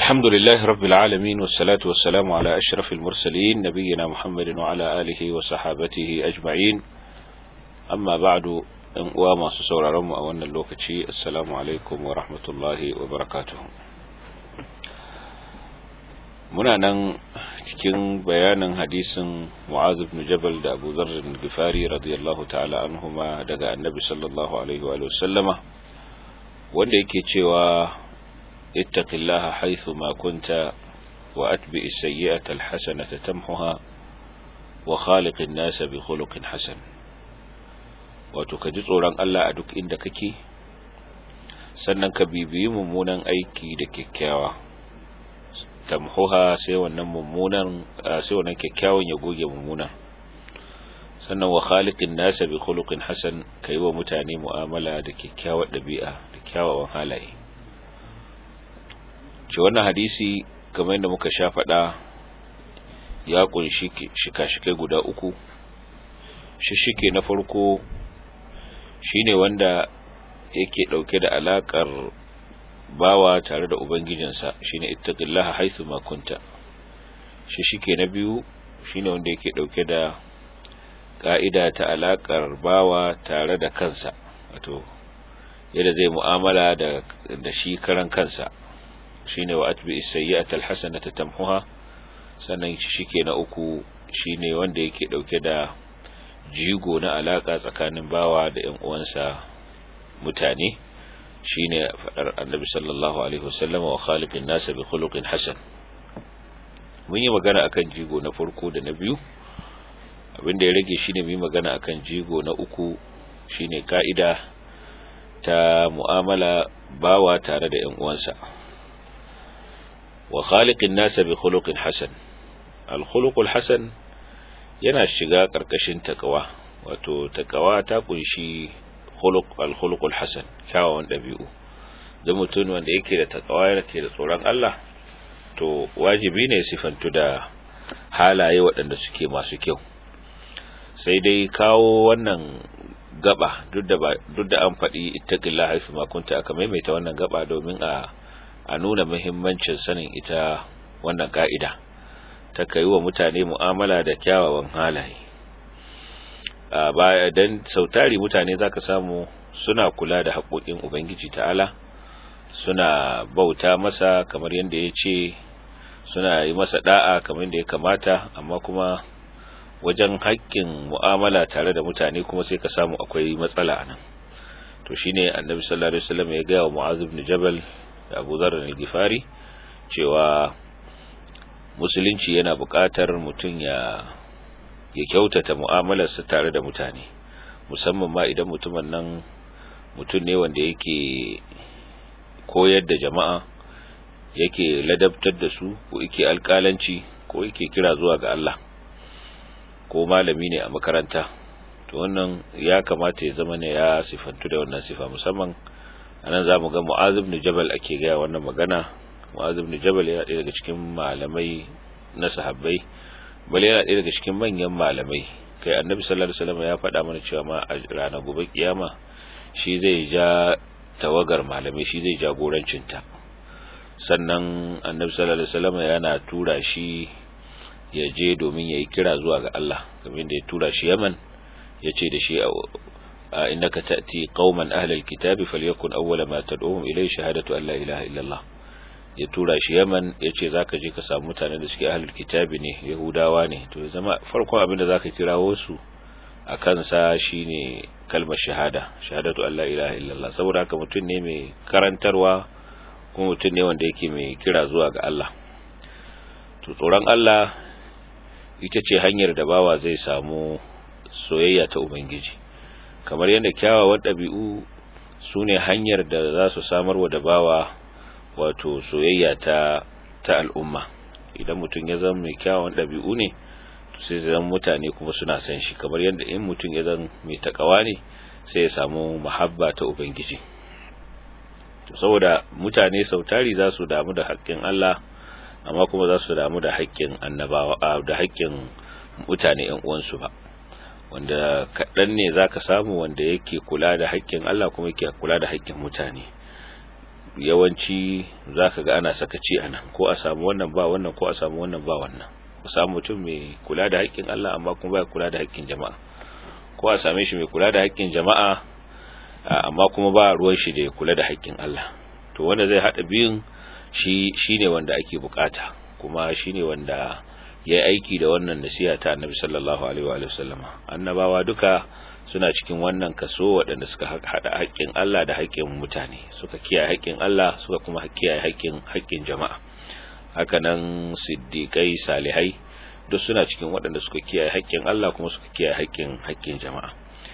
الحمد لله رب العالمين والصلاة والسلام على أشرف المرسلين نبينا محمد وعلى آله وصحابته أجمعين أما بعد وما سسور رم أولنا اللوكتي السلام عليكم ورحمة الله وبركاته muna nan cikin bayanin hadisin Mu'adh ibn Jabal da Abu Dharr al-Ghifari radiyallahu ta'ala anhuma daga Annabi sallallahu alaihi wa sallama wanda yake cewa ittaqillaha haythu ma kunta wa atbi as-sayyi'ata al-hasanata tamhuha wa khaliq an-nas bi khuluqin hasan wato ka ji tsoron Allah a duk inda kake sannan ka bibiyi mummunan aiki da kyakkyawa tamhuha sai wannan mummunan sai wannan kyakkyawan ya goge mummunan sannan wa khaliqin nasa bi khuluqin hasan kai wa mutane mu'amala da kyakkyawar dabi'a da kyawawan halaye ce wannan hadisi kamar yadda muka sha faɗa ya kunshi shika-shikai guda uku shishike na farko shine wanda yake dauke da alakar bawa tare da ubangijinsa shine ittaqillaha haythu ma kunta shi shike na biyu shine wanda yake dauke da ka'ida ta alakar bawa tare da kansa wato yadda zai mu'amala da da shi karan kansa shine wa atbi as-sayyi'ata al-hasanata tamhuha sannan shi shike na uku shine wanda yake dauke da jigo na alaka tsakanin bawa da ƴan uwansa mutane shine fadar annabi sallallahu alaihi wasallam wa khaliqin nasa bi khuluqin hasan mun yi magana akan jigo na farko da na biyu abinda ya rage shine mu yi magana akan jigo na uku shine kaida ta mu'amala bawa tare da ƴan uwansa wa khaliqin nasa bi khuluqin hasan al khuluqul hasan yana shiga karkashin takawa wato takawa ta kunshi khuluq al-khuluqul hasan kyawawan dabi'u da mutum wanda yake da takawa yake da tsoron Allah to wajibi ne sifantu da halaye waɗanda suke masu kyau sai dai kawo wannan gaba duk da duk da an faɗi ittaqillaha haythu ma kunta aka maimaita wannan gaba domin a a nuna muhimmancin sanin ita wannan ka'ida ta kai wa mutane mu'amala da kyawawan halaye a baya dan sautari mutane zaka samu suna kula da haƙoƙin ubangiji ta'ala suna bauta masa kamar yadda ya ce suna yi masa da'a kamar yadda ya kamata amma kuma wajen haƙƙin mu'amala tare da mutane kuma sai ka samu akwai matsala nan to shine annabi sallallahu alaihi wasallam ya ga wa mu'adh ibn jabal da Abu Dharr al-Ghifari cewa musulunci yana buƙatar mutum ya ya kyautata mu'amalarsa tare da mutane musamman ma idan mutumin nan mutum ne wanda yake koyar da jama'a yake ladabtar da su ko yake alƙalanci ko yake kira zuwa ga Allah ko malami ne a makaranta to wannan ya kamata ya zama ne ya sifantu da wannan sifa musamman anan zamu ga Mu'adh ibn Jabal ake ga wannan magana Mu'adh ibn Jabal yana ɗaya daga cikin malamai na sahabbai bale yana ɗaya daga cikin manyan malamai kai annabi sallallahu alaihi wasallam ya faɗa mana cewa ma a ranar gobe kiyama shi zai ja tawagar malamai shi zai jagorancin ta sannan annabi sallallahu alaihi wasallam yana tura shi ya je domin yayi kira zuwa ga Allah kamar da ya tura shi Yaman ya ce da shi innaka ta'ti qauman ahlal kitabi falyakun awwala ma tad'uhum ilayhi shahadatu an la ilaha illallah ya tura shi Yaman ya ce za ka je ka samu mutanen da suke ahlul kitabi ne Yahudawa ne to ya zama farkon abin da za ka kirawo su a kansa shine kalmar shahada shahadatu an la ilaha illallah saboda haka mutum ne mai karantarwa kuma mutum ne wanda yake mai kira zuwa ga Allah to tsoron Allah ita ce hanyar da bawa zai samu soyayya ta ubangiji kamar yadda kyawawan ɗabi'u su ne hanyar da za su samarwa da bawa wato soyayya ta ta al'umma idan mutum ya zama mai kyawun ɗabi'u ne sai zan mutane kuma suna san shi kamar yadda in mutum ya zama mai takawa ne sai ya samu muhabba ta ubangiji saboda mutane sautari za su damu da haƙƙin Allah amma kuma za su damu da haƙƙin annabawa da haƙƙin mutane ƴan uwansu ba wanda kaɗan ne za ka samu wanda yake kula da haƙƙin Allah kuma yake kula da haƙƙin mutane yawanci zaka ga ana sakaci anan ko a samu wannan ba wannan ko a samu wannan ba wannan ku samu mutum mai kula da haƙƙin Allah amma kuma ba kula da haƙƙin jama'a ko a same shi mai kula da haƙƙin jama'a amma kuma ba ruwan shi da ya kula da haƙƙin Allah to wanda zai hada biyun shi shine wanda ake bukata kuma shine wanda yayi aiki da wannan nasiha ta Annabi sallallahu alaihi wa sallama annabawa duka suna cikin wannan kaso waɗanda suka hada haƙƙin Allah da haƙƙin mutane suka kiyaye haƙƙin Allah suka kuma kiyaye haƙƙin haƙƙin jama'a hakanan siddiqai salihai duk suna cikin waɗanda suka kiyaye haƙƙin Allah kuma suka kiyaye haƙƙin haƙƙin jama'a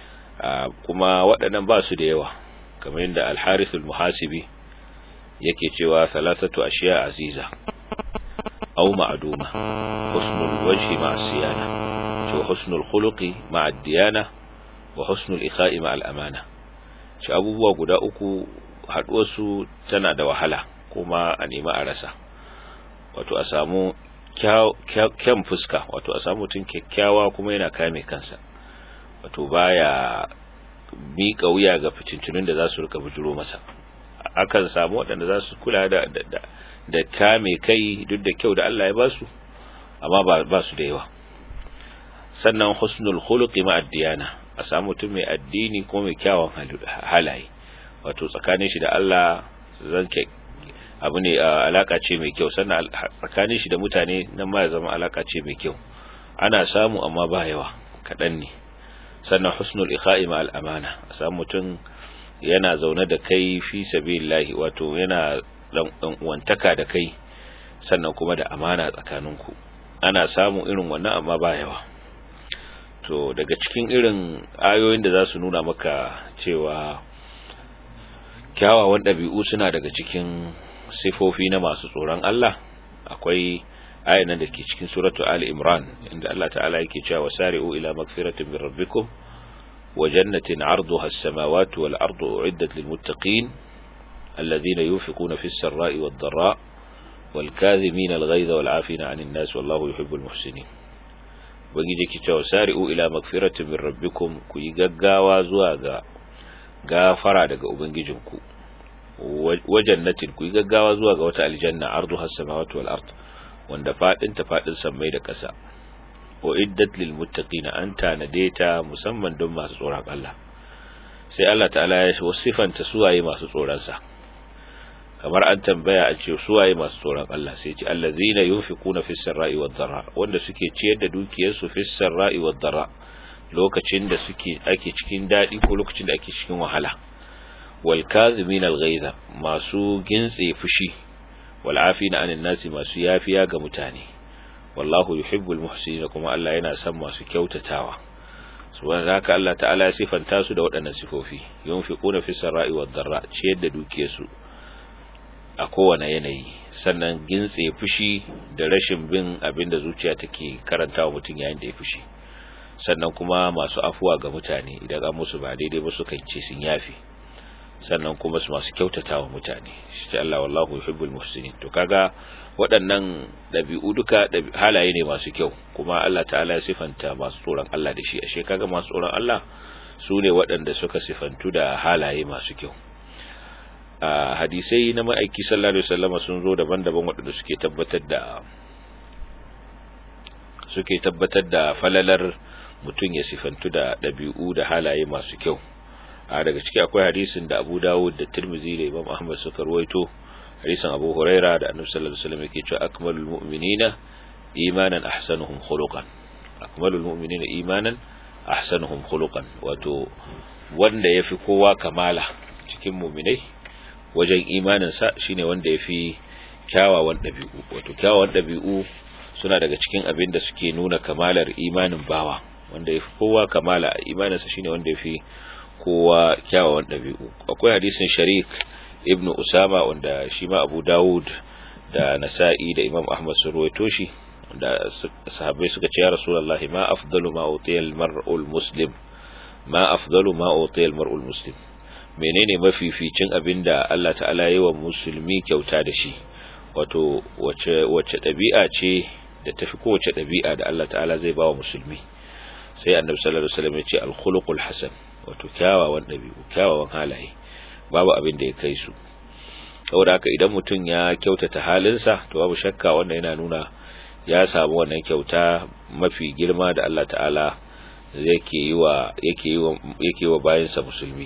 kuma waɗannan ba su da yawa kamar yadda al-Harith al-Muhasibi yake cewa thalathatu ashiya aziza aw ma'duma husnul wajhi ma'a siyana to husnul khuluqi ma'a diyana wa husnul ikha'i ma'a al-amana shi abubuwa guda uku haɗuwar su tana da wahala kuma a nemi a rasa wato a samu kyan fuska wato a samu mutum kyakkyawa kuma yana kame kansa wato baya miƙa wuya ga fitintunin da za su rika bujuro masa akan samu waɗanda za su kula da da kame kai duk da kyau da Allah ya ba su amma ba su da yawa sannan husnul khuluqi ma addiyana a samu mutum mai addini ko mai kyawun halaye wato tsakanin shi da Allah zan abu ne alaka ce mai kyau sannan tsakanin shi da mutane nan ma ya zama alaka ce mai kyau ana samu amma ba yawa kaɗan ne sannan husnul ikha'i ma al'amana a samu mutum yana zaune da kai fi sabilillahi wato yana dan uwantaka da kai sannan kuma da amana tsakaninku ana samu irin wannan amma ba yawa to daga cikin irin ayoyin da za su nuna maka cewa kyawawan ɗabi'u suna daga cikin sifofi na masu tsoron Allah akwai ayan nan da ke cikin suratu Ali Imran inda Allah ta'ala yake cewa wasari'u ila magfiratin min rabbikum wa jannatin 'arduha as-samawati wal ardu u'iddat lil muttaqin alladhina yunfiquna fis sarra'i wad dharra wal kadhimina al ghayza wal 'afina 'anil nas wallahu yuhibbul muhsinin ubangiji ke cewa wasari'u ila magfiratin min rabbikum ku yi gaggawa zuwa ga gafara daga ubangijinku wa jannatin ku yi gaggawa zuwa ga wata aljanna arduha as-samawati wal ard wanda fadin ta fadin sammai da ƙasa wa iddat lil muttaqina an tanade ta musamman don masu tsoron Allah sai Allah ta'ala ya wasifanta suwaye masu tsoron sa kamar an tambaya a ce suwaye masu tsoron Allah sai ce allazina yunfiquna fis sarra'i wad dharra wanda suke ciyar da dukiyarsu fis sarra'i wad dharra lokacin da suke ake cikin dadi ko lokacin da ake cikin wahala wal kadhimin al ghaiza masu gintse fushi wal afina anin nasi masu yafiya ga mutane wallahu yuhibbul muhsinin kuma Allah yana son masu kyautatawa subhanahu haka Allah ta'ala ya sifanta su da waɗannan sifofi yunfiquna fis sarra'i wad dharra ciyar da dukiyarsu a kowane yanayi sannan gintse fushi da rashin bin abin da zuciya take karantawa mutum yayin da ya fushi sannan kuma masu afuwa ga mutane idan an musu ba daidai ba su ce sun yafi sannan kuma su masu kyautatawa mutane shi Allah wallahu yuhibbul muhsinin to kaga waɗannan ɗabi'u duka halaye ne masu kyau kuma Allah ta'ala ya sifanta masu tsoron Allah da shi ashe kaga masu tsoron Allah su ne waɗanda suka sifantu da halaye masu kyau a hadisai na ma'aiki sallallahu alaihi wasallam sun zo daban-daban waɗanda suke tabbatar da suke tabbatar da falalar mutum ya sifantu da ɗabi'u da halaye masu kyau a daga ciki akwai hadisin da Abu Dawud da Tirmidhi da Imam Ahmad suka ruwaito hadisin Abu Huraira da Annabi sallallahu alaihi wasallam yake cewa akmalul mu'minina imanan ahsanuhum khuluqan akmalul mu'minina imanan ahsanuhum khuluqan wato wanda yafi kowa kamala cikin mu'minai wajen imaninsa shine wanda ya fi kyawawan ɗabi'u wato kyawawan ɗabi'u suna daga cikin abin da suke nuna kamalar imanin bawa wanda ya fi kowa kamala a imaninsa shine wanda ya fi kowa kyawawan ɗabi'u akwai hadisin sharik ibn usama wanda shi ma abu dawud da nasa'i da imam ahmad sun ruwaito shi da sahabbai suka ce ya rasulullahi ma afdalu ma utiya al-mar'ul muslim ma afdalu ma utiya al-mar'ul muslim menene mafificin abin da Allah ta'ala yi wa musulmi kyauta da shi wato wace wace ɗabi'a ce da tafi kowace ɗabi'a da Allah ta'ala zai ba wa musulmi sai annabi sallallahu alaihi wasallam ya ce al-khuluqul hasan wato kyawawan ɗabi'u kyawawan halaye babu abin da ya kai su saboda haka idan mutum ya kyautata halinsa to babu shakka wannan yana nuna ya samu wannan kyauta mafi girma da Allah ta'ala yake yi wa yake yi wa yake wa bayansa musulmi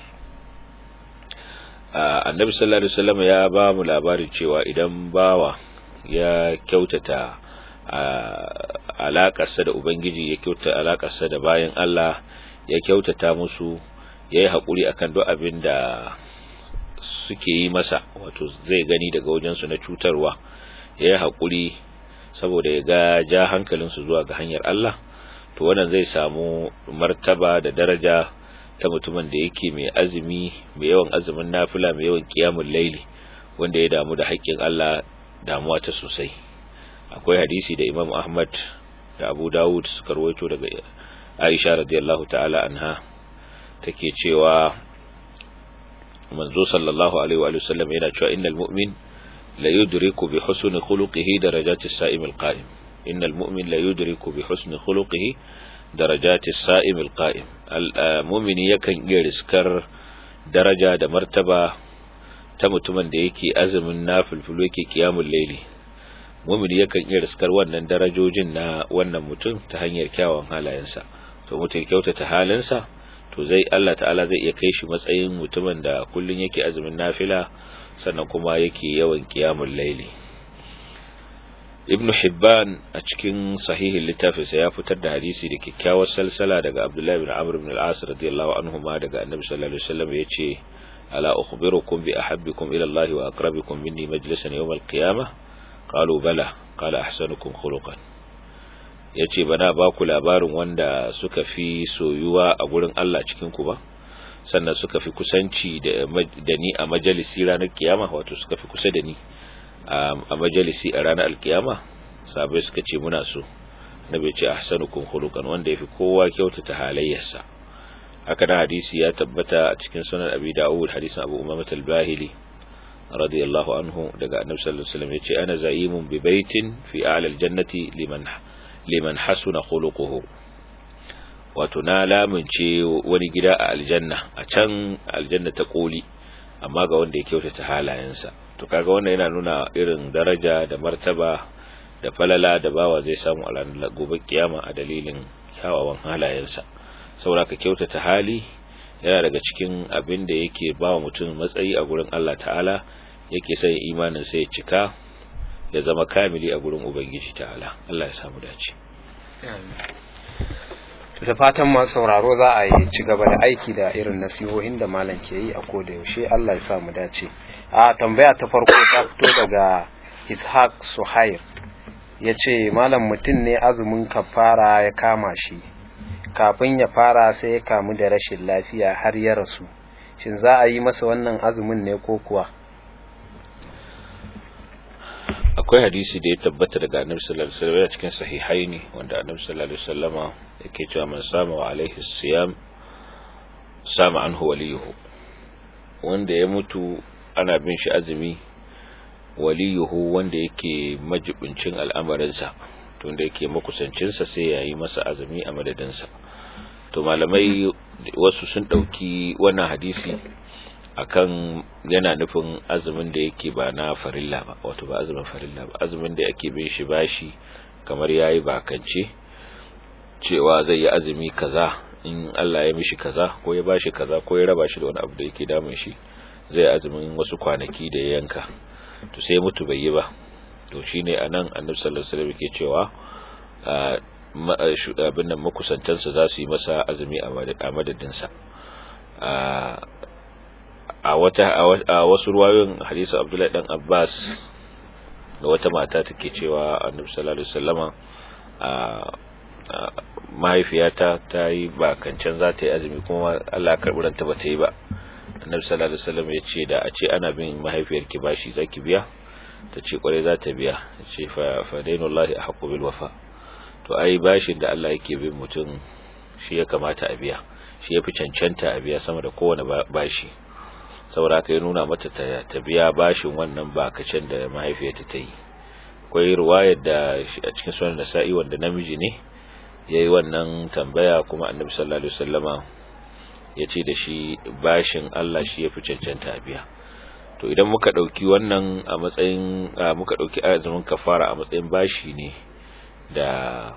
annabi sallallahu alaihi wasallam ya ba mu labarin cewa idan bawa ya kyautata alakarsa da ubangiji ya kyautata alakarsa da bayan Allah ya kyautata musu ya yi haƙuri akan duk abin da suke yi masa wato zai gani daga wajensu na cutarwa ya yi haƙuri saboda ya ga ja hankalinsu zuwa ga hanyar Allah to wannan zai samu martaba da daraja ta mutumin da yake mai azumi mai yawan azumin nafila mai yawan kiyamun laili wanda ya damu da haƙƙin Allah damuwa ta sosai akwai hadisi da Imam Ahmad da Abu Dawud suka rawaito daga Aisha radiyallahu ta'ala anha take cewa manzo sallallahu alaihi wa sallam yana cewa innal mu'min la yudriku bi husni khuluqihi darajati as-sa'im al-qa'im innal mu'min la yudriku bi husni khuluqihi darajati as-sa'im al-qa'im al-mu'mini yakan iya riskar daraja da martaba ta mutumin da yake azumin nafilfilu yake kiyamul layli mu'mini yakan iya riskar wannan darajojin na wannan mutum ta hanyar kyawun halayensa to mutum kyautata halinsa to zai Allah ta'ala zai iya kai shi matsayin mutumin da kullun yake azumin nafila sannan kuma yake yawan qiyamul layli ibnu hibban a cikin sahihin littafinsa ya fitar da hadisi da kyakkyawar salsala daga abdullahi ibn amr ibn al-as radiyallahu anhuma daga annabi sallallahu alaihi wasallam yace ala ukhbirukum bi ahabbikum ila Allah wa aqrabikum minni majlisan yawm al-qiyamah qalu bala qala ahsanukum khuluqan ya ce bana ba ku labarin wanda suka fi soyuwa a gurin Allah cikinku ba sannan suka fi kusanci da ni a majalisi ranar kiyama wato suka fi kusa da ni a majalisi a ranar alkiyama sabai suka ce muna so na bai ce ahsanukum khuluqan wanda yafi kowa kyautata halayyarsa haka da hadisi ya tabbata a cikin sunan abi da'ud hadisin abu umama al-bahili radiyallahu anhu daga annabi sallallahu alaihi wasallam yace ana zayimun bi baitin fi a'la al-jannati liman liman hasuna khuluquhu wato na lamunce wani gida a aljanna a can aljanna ta koli amma ga wanda ya kyautata halayensa to kaga wannan yana nuna irin daraja da martaba da falala da bawa zai samu a ranar gobe kiyama a dalilin kyawawan halayensa saboda ka kyautata hali yana daga cikin abin da yake ba wa mutum matsayi a gurin Allah ta'ala yake sai imanin sai ya cika ya zama kamili a gurin ubangiji ta'ala Allah ya samu dace da fatan masu sauraro za a yi ci gaba da aiki da irin nasihohin da malam ke yi a koda yaushe Allah ya samu dace a tambaya ta farko ta fito daga Ishaq Suhair ya ce malam mutum ne azumin kafara ya kama shi kafin ya fara sai ya kamu da rashin lafiya har ya rasu shin za a yi masa wannan azumin ne ko kuwa akwai hadisi da ya tabbata daga annabi sallallahu alaihi wasallam cikin sahihaini wanda annabi sallallahu alaihi wasallama yake cewa man sama wa alaihi siyam sama anhu waliyuhu wanda ya mutu ana bin shi azumi waliyuhu wanda yake majibincin al'amarinsa to wanda yake makusancinsa sai ya yi masa azumi a madadinsa to malamai wasu sun ɗauki wannan hadisi akan yana nufin azumin da yake ba na farilla ba wato ba azumin farilla ba azumin da yake bin shi bashi kamar yayi bakance cewa zai yi azumi kaza in Allah ya mishi kaza ko ya bashi kaza ko ya raba shi da wani abu da yake damun shi zai azumin wasu kwanaki da ya yanka to sai mutu bai yi ba to shine anan Annabi sallallahu alaihi wasallam yake cewa abin nan makusantansa za su yi masa azumi a madadinsa a wata a wasu ruwayoyin hadisi Abdullahi dan Abbas da wata mata take cewa Annabi sallallahu alaihi wasallama mahaifiyata ta yi bakancan za ta yi azumi kuma Allah karɓi ranta ba ta yi ba Annabi sallallahu alaihi wasallam ya ce da a ce ana bin mahaifiyarki bashi zaki biya ta ce kwarai za ta biya ta ce fa fa dainullahi ahqqu bil wafa to ai bashin da Allah yake bin mutum shi ya kamata a biya shi ya fi cancanta a biya sama da kowane bashi saboda haka ya nuna mata ta biya bashin wannan bakacin da mahaifiyarta ta yi akwai ruwayar da a cikin sunan nasa'i wanda namiji ne ya yi wannan tambaya kuma annabi sallallahu alaihi wasallama ya ce da shi bashin Allah shi ya fi cancanta a biya to idan muka dauki wannan a matsayin muka dauki azumin kafara a matsayin bashi ne da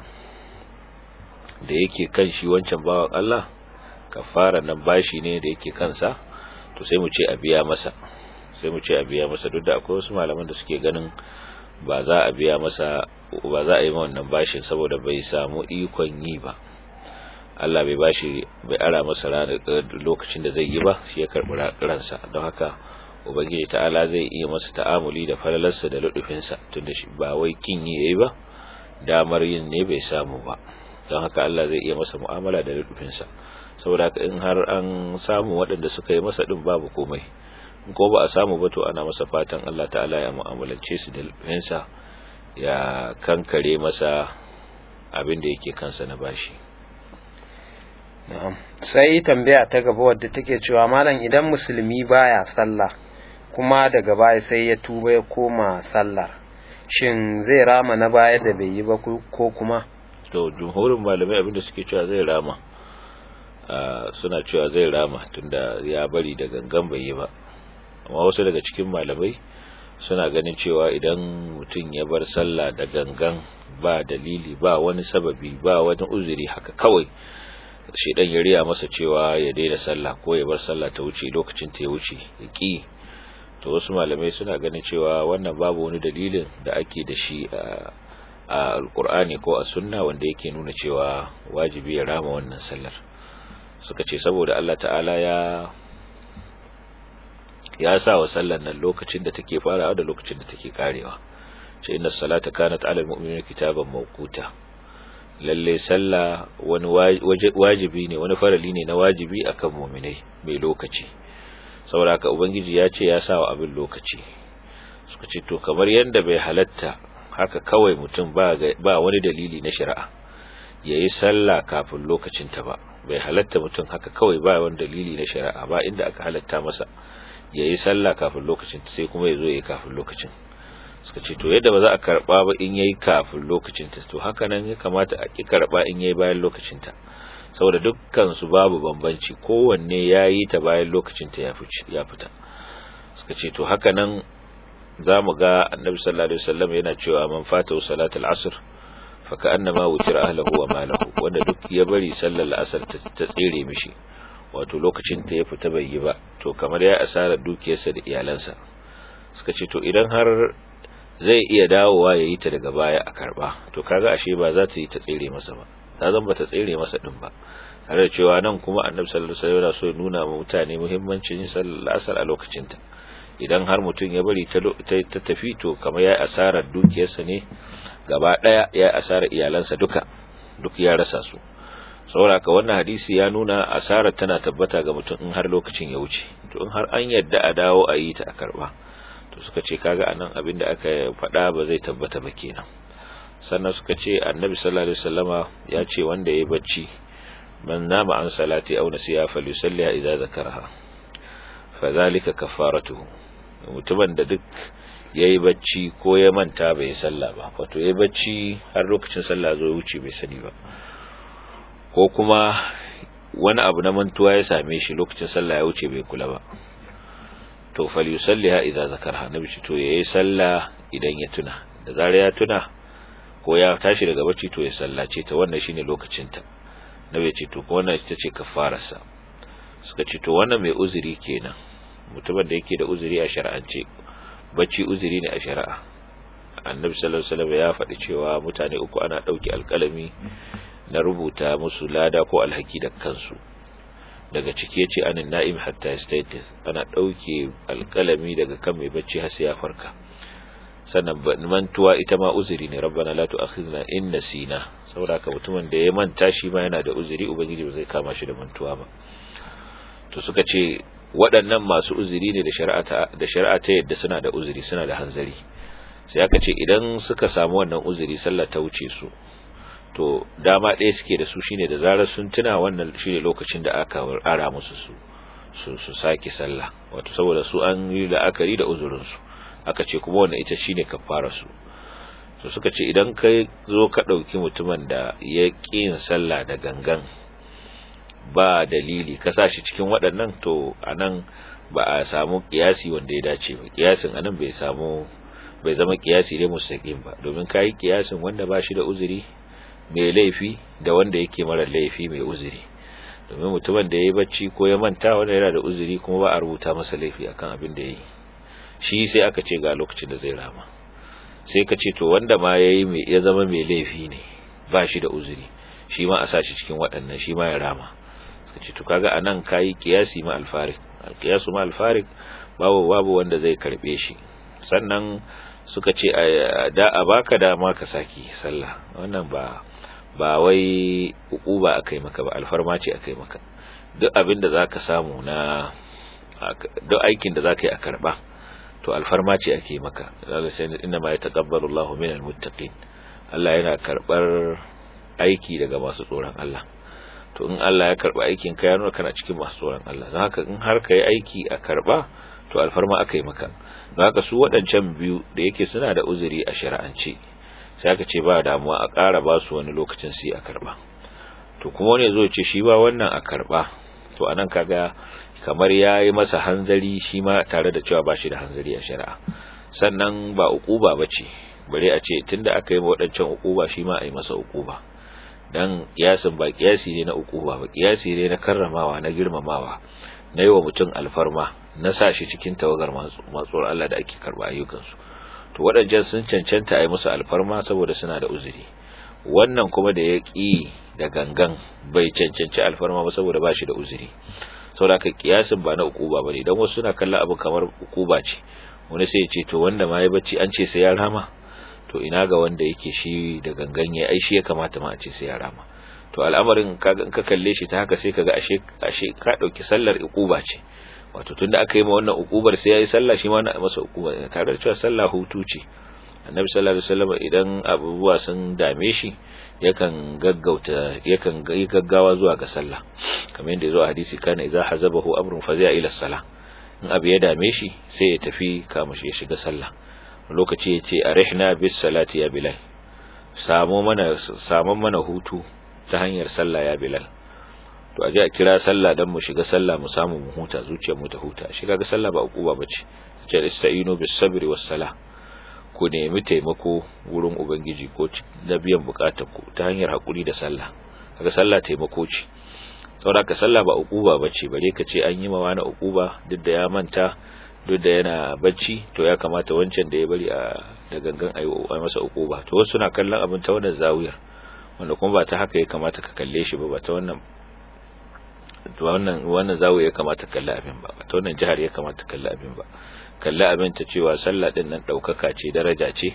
da yake kan shi wancan bawan Allah kafara nan bashi ne da yake kansa to sai mu ce a biya masa sai mu ce a biya masa duk da akwai wasu malaman da suke ganin ba za a biya masa ba za a yi wannan bashin saboda bai samu ikon yi ba Allah bai bashi bai ara masa ranar lokacin da zai yi ba shi ya karbi ransa don haka ubangiji ta'ala zai iya masa ta'amuli da falalarsa da ludufinsa tunda shi ba wai kin yi yayi ba damar yin ne bai samu ba don haka Allah zai iya masa mu'amala da ludufinsa saboda haka in har an samu waɗanda suka yi masa din babu komai in ko ba a samu ba to ana masa fatan Allah ta'ala ya mu'amalance su da ludufinsa ya kankare masa abin da yake kansa na bashi na'am sai tambaya ta gaba wadda take cewa malam idan musulmi baya sallah kuma daga baya sai ya tuba ya koma sallar shin zai rama na baya da bai yi ba ko kuma to jumhurin malamai abinda suke cewa zai rama suna cewa zai rama tunda ya bari da gangan bai yi ba amma wasu daga cikin malamai suna ganin cewa idan mutum ya bar sallah da gangan ba dalili ba wani sababi ba wani uzuri haka kawai shedan ya riya masa cewa ya daina sallah ko ya bar sallah ta wuce lokacin ta ya wuce ya ki to wasu malamai suna ganin cewa wannan babu wani dalilin da ake da shi a alkur'ani ko a sunna wanda yake nuna cewa wajibi ya rama wannan sallar suka ce saboda Allah ta'ala ya ya sa wa sallar nan lokacin da take farawa da lokacin da take karewa ce inna salata kanat ala almu'minina kitaban mawquta lalle sallah wani wajibi ne wani farali ne na wajibi akan mu'minai mai lokaci saboda haka ubangiji ya ce ya sa wa abin lokaci suka ce to kamar yanda bai halatta haka kawai mutum ba ba wani dalili na shari'a yayi sallah kafin lokacin ta ba bai halatta mutum haka kawai ba wani dalili na shari'a ba inda aka halatta masa yayi sallah kafin lokacin ta sai kuma yazo yayi kafin lokacin suka ce to yadda ba za a karba ba in yayi kafin lokacin ta to haka nan ya kamata a ki karba in yayi bayan lokacin ta saboda dukkan su babu bambanci kowanne yayi ta bayan lokacin ta ya fita suka ce to haka nan zamu ga annabi sallallahu alaihi wasallam yana cewa man fata salatul asr fa ka'annama wutira ahlihi wa malahu wanda duk ya bari sallar asr ta tsere mishi wato lokacin ta ya fita bai yi ba to kamar ya asara dukiyarsa da iyalansa suka ce to idan har zai iya dawowa ya yi ta daga baya a karba to kaga ashe ba za ta yi ta tsere masa ba ta zan ba ta tsere masa din ba tare da cewa nan kuma annabi sallallahu alaihi wasallam so ya nuna ma mutane muhimmancin yin sallar asar a lokacin ta idan har mutum ya bari ta tafi to kamar ya asarar dukiyarsa ne gaba daya ya asarar iyalansa duka duk ya rasa su saboda ka wannan hadisi ya nuna asarar tana tabbata ga mutum in har lokacin ya wuce to in har an yadda a dawo a yi ta a karba to suka ce kaga anan abin da aka faɗa ba zai tabbata ba kenan sannan suka ce annabi sallallahu alaihi wasallama ya ce wanda yayi bacci man nama an salati aw nasiya falyusalli idza zakaraha fadhalika kafaratuhu mutumin da duk yayi bacci ko ya manta bai salla ba wato yayi bacci har lokacin sallah zo wuce bai sani ba ko kuma wani abu na mantuwa ya same shi lokacin sallah ya wuce bai kula ba to falyusalliha idza zakarha nabi ce to yayi sallah idan ya tuna da zarar ya tuna ko ya tashi daga bacci to ya sallace ta wannan shine lokacin ta nabi ce to ko wannan ita ce kafararsa suka ce to wannan mai uzuri kenan mutumin da yake da uzuri a shar'ance bacci uzuri ne a shari'a annabi sallallahu alaihi wasallam ya faɗi cewa mutane uku ana ɗauki alƙalami na rubuta musu lada ko alhaki da kansu daga ciki yace anin na'im hatta yastayqiz ana dauke alkalami daga kan mai bacci har sai ya farka sannan mantuwa ita ma uzuri ne rabbana la tu'akhidna in nasina saboda ka mutumin da ya manta shi ma yana da uzuri ubangiji ba zai kama shi da mantuwa ba to suka ce waɗannan masu uzuri ne da shari'a da shari'a ta yadda suna da uzuri suna da hanzari sai aka ce idan suka samu wannan uzuri sallah ta wuce su to dama ɗaya suke da su shine da zarar sun tuna wannan shine lokacin da aka ara musu su su su sake sallah wato saboda su an yi la'akari da uzurin su aka ce kuma wannan ita shine kafara su to suka ce idan kai zo ka ɗauki mutumin da ya ƙi yin sallah da gangan ba dalili ka sa shi cikin waɗannan to anan ba a samu kiyasi wanda ya dace ba kiyasin anan bai samu bai zama kiyasi ne mustaqim ba domin kai kiyasin wanda ba shi da uzuri mai laifi da wanda yake mara laifi mai uzuri domin mutumin da yayi bacci ko ya manta wanda yana da uzuri kuma ba a rubuta masa laifi akan abin da yayi shi sai aka ce ga lokacin da zai rama sai ka ce to wanda ma yayi mai ya zama mai laifi ne ba shi da uzuri shi ma a sa shi cikin waɗannan shi ma ya rama ka ce to kaga anan kai kiyasi ma alfarik alqiyasu ma alfarik babu babu wanda zai karbe shi sannan suka ce da a baka dama ka saki sallah wannan ba ba wai ukuba akai maka ba alfarma ce akai maka duk abin da zaka samu na duk aikin da zaka yi a karba to alfarma ce ake maka zaka sai inna ma yataqabbalu Allahu minal muttaqin Allah yana karbar aiki daga masu tsoron Allah to in Allah ya karba aikin ka ya nuna kana cikin masu tsoron Allah don haka in har ka yi aiki a karba to alfarma aka yi maka don haka su waɗancan biyu da yake suna da uzuri a shari'ance sai aka ce ba damuwa a ƙara ba su wani lokacin su yi a karba to kuma wani zo ce shi ba wannan a karba to anan kaga kamar ya yi masa hanzari shi ma tare da cewa ba shi da hanzari a shari'a sannan ba uquba ba ce bare a ce tunda aka yi waɗancan uquba shi ma a yi masa uquba dan kiyasin ba kiyasi ne na ukuba ba kiyasi ne na karramawa na girmamawa na yi wa mutum alfarma na sa shi cikin tawagar masu Allah da ake karba ayyukansu to waɗancan sun cancanta a yi musu alfarma saboda suna da uzuri wannan kuma da ya ƙi da gangan bai cancanci alfarma ba saboda ba shi da uzuri saboda ka kiyasin ba na ukuba ba ne don wasu suna kallon abu kamar ukuba ce wani sai ya ce to wanda ma ya bacci an ce sai ya rama to ina ga wanda yake shi da gangan ya ai shi ya kamata ma a ce sai ya rama to al'amarin kaga in ka kalle shi ta haka sai kaga ashe ashe ka dauki sallar ukuba ce wato tunda aka yi ma wannan ukubar sai yayi sallah shi ma na masa ukuba tare da cewa sallah hutu ce annabi sallallahu alaihi wasallam idan abubuwa sun dame shi yakan gaggauta yakan yi gaggawa zuwa ga sallah kamar yadda yazo a hadisi kana idza hazabahu amrun fazi'a ila salah in abu ya dame shi sai ya tafi kama shi ya shiga sallah lokaci ya ce arihna bis salati ya bilal samu mana samu mana hutu ta hanyar sallah ya bilal to aje a kira sallah dan mu shiga sallah mu samu mu huta zuciyar mu ta huta shi kaga sallah ba ukuba bace ce ista'inu bis sabri was salah ku nemi taimako wurin ubangiji ko da biyan bukatar ku ta hanyar hakuri da sallah kaga sallah taimako ce saboda ka sallah ba ukuba bace bare ka ce an yi mawa na ukuba duk da ya manta duk da yana bacci to ya kamata wancan da ya bari a da gangan ayi masa ukuba to wasu na kallon abin ta wannan zawiyar wanda kuma ba ta haka ya kamata ka kalle shi ba ba ta wannan wannan wannan zawiya ya kamata ka kalle abin ba ba ta wannan jihar ya kamata ka kalle abin ba kalle abin ta cewa sallah din nan daukaka ce daraja ce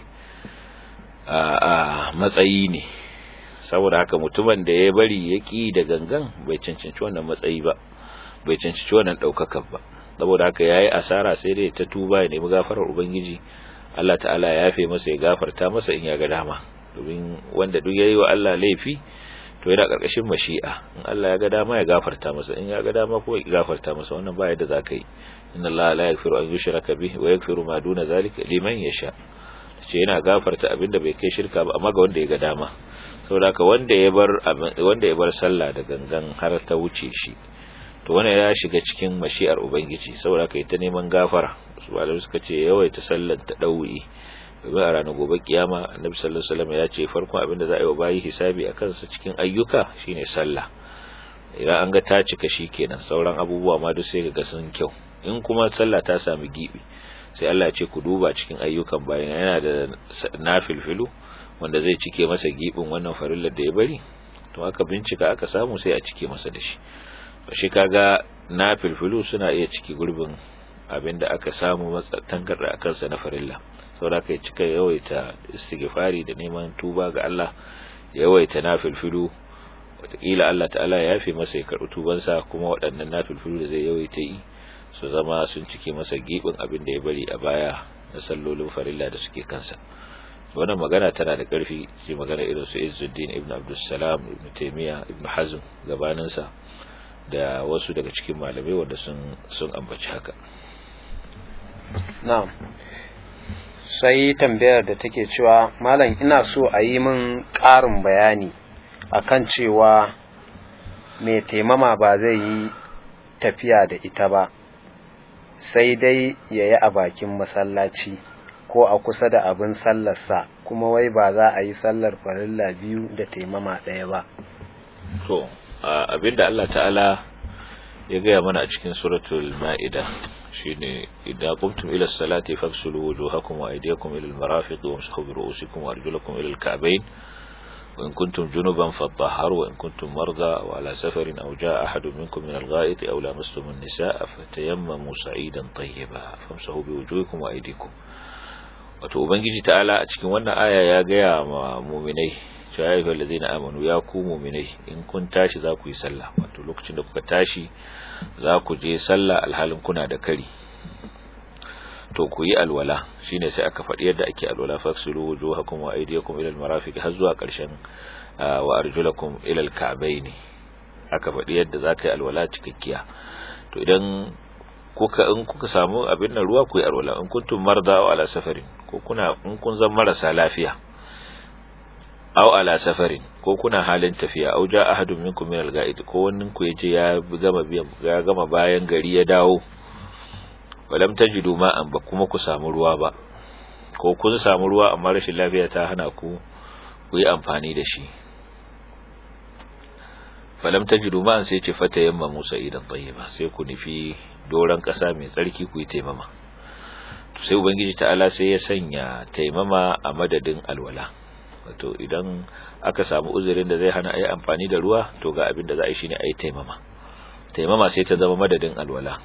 a a matsayi ne saboda haka mutumin da ya bari ya ki da gangan bai cancanci wannan matsayi ba bai cancanci wannan daukakar ba saboda haka yayi asara sai dai ta tuba ya nemi gafarar ubangiji Allah ta'ala ya yafe masa ya gafarta masa in ya ga dama domin wanda duk yayi wa Allah laifi to yana karkashin mashi'a in Allah ya ga dama ya gafarta masa in ya ga dama ko ya gafarta masa wannan ba yadda zaka yi inna Allah la yaghfiru an yushraka bihi wa yaghfiru ma duna zalika liman yasha ce yana gafarta abinda bai kai shirka ba amma ga wanda ya ga dama saboda haka wanda ya bar wanda ya bar sallah da gangan har ta wuce shi to wannan ya shiga cikin mashi'ar ubangiji saboda haka ita neman gafara su malamai suka ce yawaita sallar ta dawi domin a ranar gobe kiyama annabi sallallahu alaihi wasallam ya ce farkon abin da za a yi wa bayi hisabi a kansa cikin ayyuka shine sallah idan an ga ta cika shi kenan sauran abubuwa ma duk sai ga sun kyau in kuma sallah ta sami gibi sai Allah ya ce ku duba cikin ayyukan bayan yana da nafilfilu wanda zai cike masa gibin wannan farillar da ya bari to aka bincika aka samu sai a cike masa da shi to shi kaga nafilfilu suna iya cike gurbin abinda aka samu tangarda akan sa na farilla saboda kai cika yawaita istighfari da neman tuba ga Allah yawaita nafilfilu wataƙila Allah ta'ala ya yafe masa ya karɓi tubansa kuma waɗannan nafilfilu da zai yawaita yi su zama sun cike masa gibin abin da ya bari a baya na sallolin farilla da suke kansa wannan magana tana da ƙarfi ce magana irin su Izzuddin ibn Abdussalam ibn Taymiyyah ibn Hazm gabaninsa da wasu daga cikin malamai wanda sun sun ambaci haka na'am sai tambayar da take cewa malam ina so a yi min ƙarin bayani akan cewa mai taimama ba zai yi tafiya da ita ba sai dai ya yi a bakin masallaci ko a kusa da abin sallarsa kuma wai ba za a yi sallar farilla biyu da taimama ɗaya ba to abinda Allah ta'ala ya gaya mana a cikin suratul ma'ida shine idan qumtum ila salati faghsulu wujuhakum wa aydiyakum ila al-marafiq wamsahu bi ru'usikum wa arjulakum ila al-ka'bayn wa in kuntum junuban fatahharu wa in kuntum marda aw ala safarin aw jaa ahadun minkum min al-gha'it aw lamastum an-nisaa fatayammamu sa'idan tayyiba famsahu bi wujuhikum wa aydikum wato ubangiji ta'ala a cikin wannan aya ya gaya ma mu'minai ya ayyuhal ladzina amanu ya ku mu'minai in kun tashi za ku yi sallah wato lokacin da kuka tashi za ku je sallah alhalin kuna da kari to ku yi alwala shine sai aka faɗi yadda ake alwala faksulu wujuhakum wa aydiyakum ila almarafiq har zuwa ƙarshen wa arjulakum ila alka'bayn aka faɗi yadda za ka yi alwala cikakkiya to idan kuka in kuka samu abin nan ruwa ku yi alwala in kuntum marda aw ala safarin ko kuna in kun zan marasa lafiya aw ala safarin ko kuna halin tafiya aw ja ahadun minkum min al-ga'id ko wannan ku yaje ya gama biyan ya gama bayan gari ya dawo walam tajidu ma'an ba kuma ku samu ruwa ba ko kun samu ruwa amma rashin lafiya ta hana ku ku yi amfani da shi falam tajidu ma'an sai ce fata yamma musa idan tayyiba sai ku nufi doran kasa mai tsarki ku yi taimama sai ubangiji ta'ala sai ya sanya taimama a madadin alwala wato idan aka samu uzurin da zai hana a yi amfani da ruwa to ga abin da za a yi shi ne a yi taimama taimama sai ta zama madadin alwala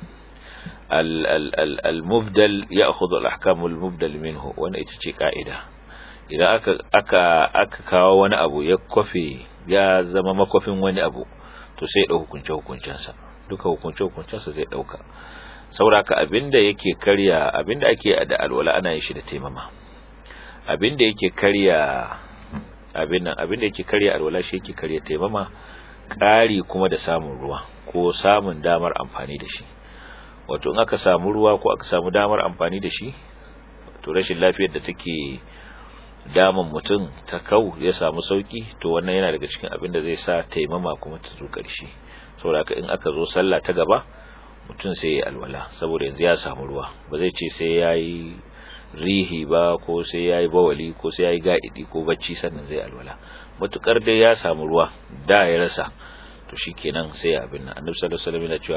al-mubdal ya akhudhu al-ahkam al-mubdal minhu wanda ita ce ka'ida idan aka aka aka kawo wani abu ya kofe ya zama makofin wani abu to sai ya dau hukunce hukuncensa duka hukunce hukuncensa zai dauka sauraka abinda yake karya abinda ake da alwala ana yin shi da taimama abinda yake karya abin nan abinda yake karya alwala shi yake karya taimama ƙari kuma da samun ruwa ko samun damar amfani da shi wato in aka samu ruwa ko aka samu damar amfani da shi to rashin lafiyar da take damun mutum ta kau ya samu sauki to wannan yana daga cikin abin da zai sa taimama kuma ta zo ƙarshe saboda in aka zo sallah ta gaba mutum sai ya alwala saboda yanzu ya samu ruwa ba zai ce sai ya yi rihi ba ko sai ya yi bawali ko sai ya yi ga'idi ko bacci sannan zai alwala matukar dai ya samu ruwa da ya rasa to shi kenan sai ya abin nan annabi sallallahu alaihi wasallam yana cewa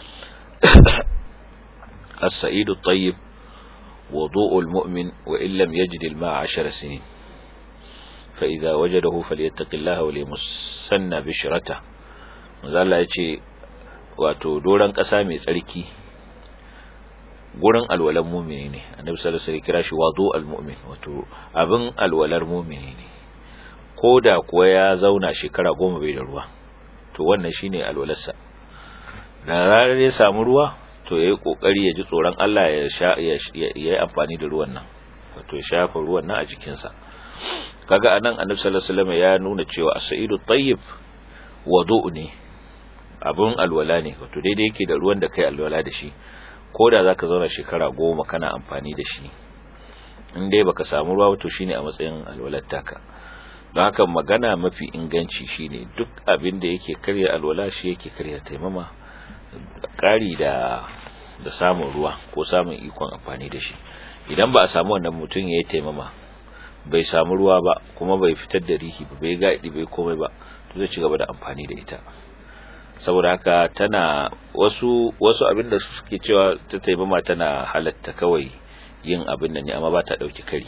as-sa'idu at-tayyib wudu'u al-mu'min wa in lam yajid al-ma'a 10 sinin fa idza wajadahu falyattaqillaha wa limusanna bishrata manzo Allah ya ce wato doran ƙasa mai tsarki gurin alwalar mumini ne annabi sallallahu alaihi wasallam kira shi wadu almu'min wato abin alwalar mumini ne koda kuwa ya zauna shekara goma bai da ruwa to wannan shine alwalarsa da ranar ya samu ruwa to yayi kokari ya ji tsoron Allah ya sha ya yi amfani da ruwan nan wato ya shafa ruwan nan a jikinsa kaga anan annabi sallallahu alaihi wasallam ya nuna cewa as-sa'idu tayyib wudu ne abin alwala ne wato daidai yake da ruwan da kai alwala da shi ko da zaka zauna shekara goma kana amfani da shi in dai baka samu ruwa wato shine a matsayin alwalar taka don haka magana mafi inganci shine duk abin da yake karya alwala shi yake karya taimama ƙari da da samun ruwa ko samun ikon amfani da shi idan ba a samu wannan mutum ya yi taimama bai samu ruwa ba kuma bai fitar da rihi ba bai gaɗi bai komai ba to zai ci gaba da amfani da ita saboda haka tana wasu wasu abin da suke cewa ta taimama tana halatta kawai yin abin da ne amma ba ta dauki kari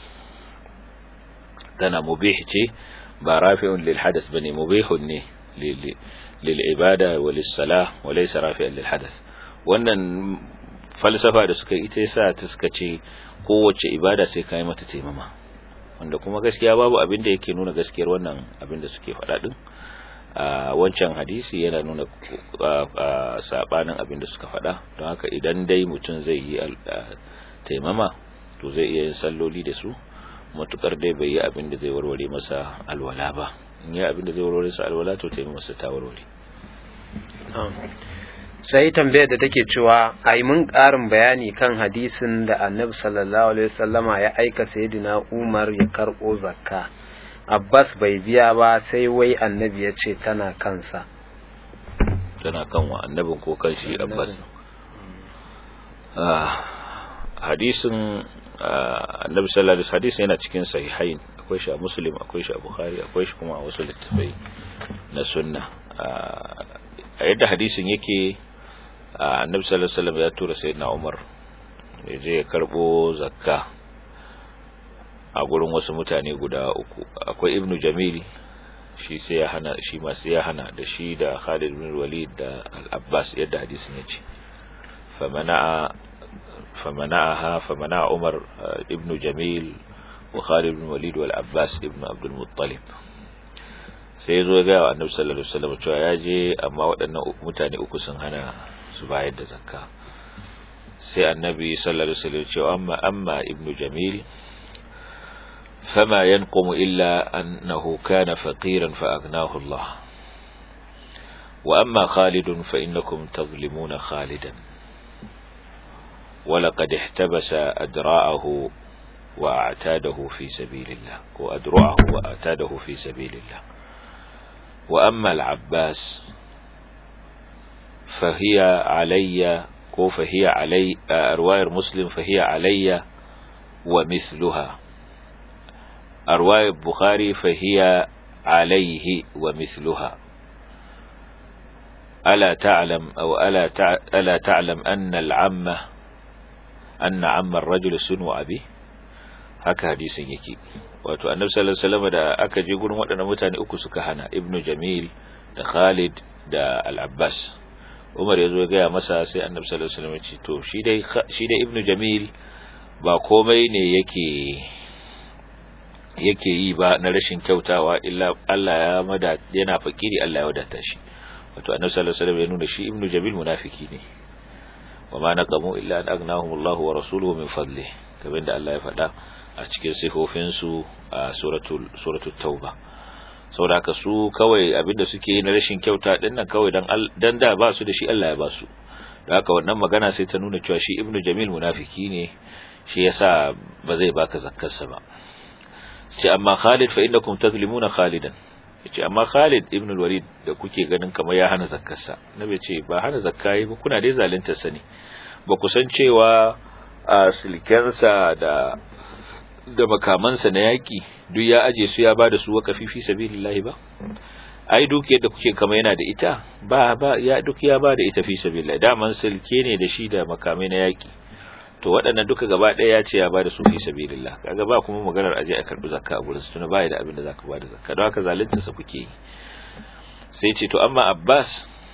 tana mubih ce ba rafi'un lil hadath bane mubihun ne lil ibada wa lis salah wa laysa rafi'un lil hadath wannan falsafa da suka ita yasa ta suka ce kowace ibada sai kai mata taimama wanda kuma gaskiya babu abin da yake nuna gaskiyar wannan abin da suke faɗa din a wancan hadisi yana nuna sabanin abin da suka faɗa don haka idan dai mutum zai yi taimama to zai iya yin salloli da su matukar dai bai yi abin da zai warware masa alwala ba in yi abin da zai warware masa alwala to taimama masa ta warware sai tambayar da take cewa a yi mun ƙarin bayani kan hadisin da annabi sallallahu alaihi wasallama ya aika sayyidina umar ya karɓo zakka Abbas bai biya ba sai wai annabi ya ce tana kansa. tana kan wa annabin ko kan shi abbas hadisin annabi sallallahu alaihi wasallam yana cikin sahihain akwai shi a muslim akwai shi a bukhari akwai shi kuma a wasu littafai na sunna a yadda hadisin yake annabi sallallahu alaihi wasallam ya tura sayyidina umar ya je ya karbo zakka a gurin wasu mutane guda uku akwai ibnu jamil shi sai ya hana shi ma sai ya hana da shi da Khalid bin Walid da Al-Abbas yadda hadisin yace famana'a famana'aha famana'a Umar ibn Jamil wa Khalid bin Walid wal Abbas ibn Abdul Muttalib sai zo ga Annabi sallallahu alaihi wasallam cewa ya je amma waɗannan mutane uku sun hana su bayar da zakka sai Annabi sallallahu alaihi wasallam cewa amma amma ibn Jamil فما ينقم إلا أنه كان فقيرا فأغناه الله وأما خالد فإنكم تظلمون خالدا ولقد احتبس أدراءه وأعتاده في سبيل الله وأدرعه وأعتاده في سبيل الله وأما العباس فهي علي فهي علي رواية مسلم فهي علي ومثلها رواية البخاري فهي عليه ومثلها ألا تعلم أو ألا, تع... ألا تعلم أن العمة أن عم الرجل سنو أبيه haka hadisin yake wato annabi sallallahu alaihi wasallam da aka je gurin waɗannan mutane uku suka hana ibnu jamil da khalid da al-abbas umar ya zo ya gaya masa sai annabi sallallahu alaihi wasallam ya ce to shi dai shi dai ibnu jamil ba komai ne yake yake yi ba na rashin kyautawa illa Allah ya mada yana fakiri Allah ya wadata shi wato annabi sallallahu alaihi wasallam ya nuna shi ibnu jabil munafiki ne wa ma naqamu illa an aghnahum Allah wa rasuluhu min fadli kamar da Allah ya faɗa a cikin sifofin su a suratul suratul tauba saboda haka su kawai abinda suke yi na rashin kyauta din nan kawai dan dan da ba su da shi Allah ya ba su da haka wannan magana sai ta nuna cewa shi ibnu jamil munafiki ne shi yasa ba zai baka zakkarsa ba ce amma Khalid fa innakum tazlimuna Khalidan yace amma Khalid ibn al-Walid da kuke ganin kamar ya hana zakkarsa nabi ce ba hana zakkai ba kuna dai zalunta sani ba ku san cewa a silkensa da da makamansa na yaki duk ya aje su ya bada su wakafi fi sabilillah ba ai duk yadda kuke kama yana da ita ba ba ya duk ya bada ita fi sabilillah daman silke ne da shi da makamai na yaki to waɗannan duka gaba ɗaya ya ce ya bada su fi sabilillah kaga ba kuma maganar aje a karbi zakka a gurin su tuna baya da abin da zaka bada zakka don haka zalunta sa kuke yi sai ce to amma Abbas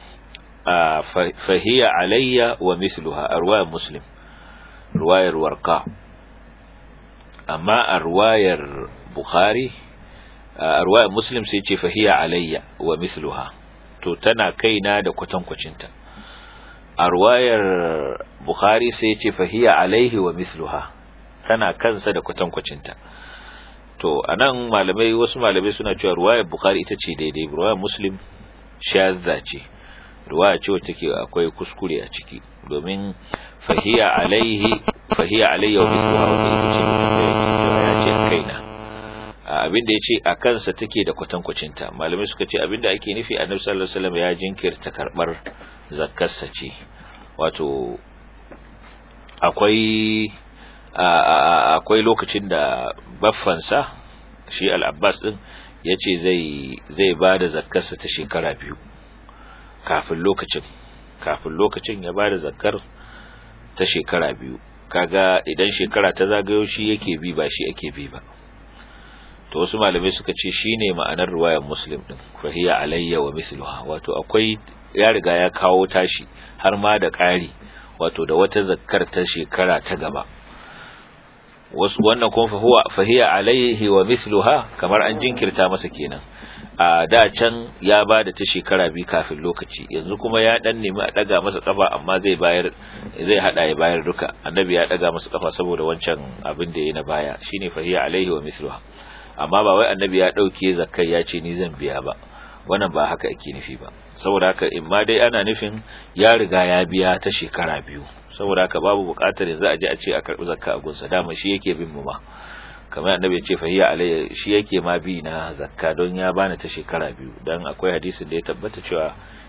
fahiya alayya wa mithluha arwaya muslim ruwayar warqa amma a ruwayar bukhari a ruwayar muslim sai ce fahiya alayya wa mithluha to tana kaina da kwatankwacinta a ruwayar Bukhari sai ce fahiya alaihi wa misluha tana kansa da kwatankwacinta to anan malamai wasu malamai suna cewa ruwayar Bukhari ita ce daidai ruwayar Muslim shazza ce ruwaya ce wacce take akwai kuskure a ciki domin fahiya alaihi fahiya alayya wa misluha wanda ita ce ya ce kaina abinda ya ce a kansa take da kwatankwacinta malamai suka ce abinda ake nufi annabi sallallahu alaihi wasallam ya jinkirta karbar zakkarsa ce wato akwai akwai lokacin da baffansa shi al-abbas din ya ce zai zai ba da zakkarsa ta shekara biyu kafin lokacin kafin lokacin ya ba da zakkar ta shekara biyu kaga idan shekara ta zagayo shi yake bi ba shi ake bi ba to wasu malamai suka ce shine ma'anar ruwayar muslim din fahiya alayya wa misluha wato akwai ya riga ya kawo tashi har ma da ƙari wato da wata zakkar ta shekara ta gaba wasu wannan kuma fahuwa fahiya alayhi wa misluha kamar an jinkirta masa kenan a da can ya bada ta shekara bi kafin lokaci yanzu kuma ya dan nemi a daga masa kafa amma zai bayar zai hada ya bayar duka annabi ya daga masa kafa saboda wancan abin da yayi na baya shine fahiya alayhi wa misluha amma ba wai annabi ya dauke zakkai ya ce ni zan biya ba wannan ba haka ake nufi ba saboda haka in ma dai ana nufin ya riga ya biya ta shekara biyu saboda haka babu buƙatar yanzu a je a ce a karɓi zakka a gunsa dama shi yake bin mu ma kamar annabi ya ce fahiya alayya shi yake ma bi na zakka don ya bani ta shekara biyu dan akwai hadisin da ya tabbata cewa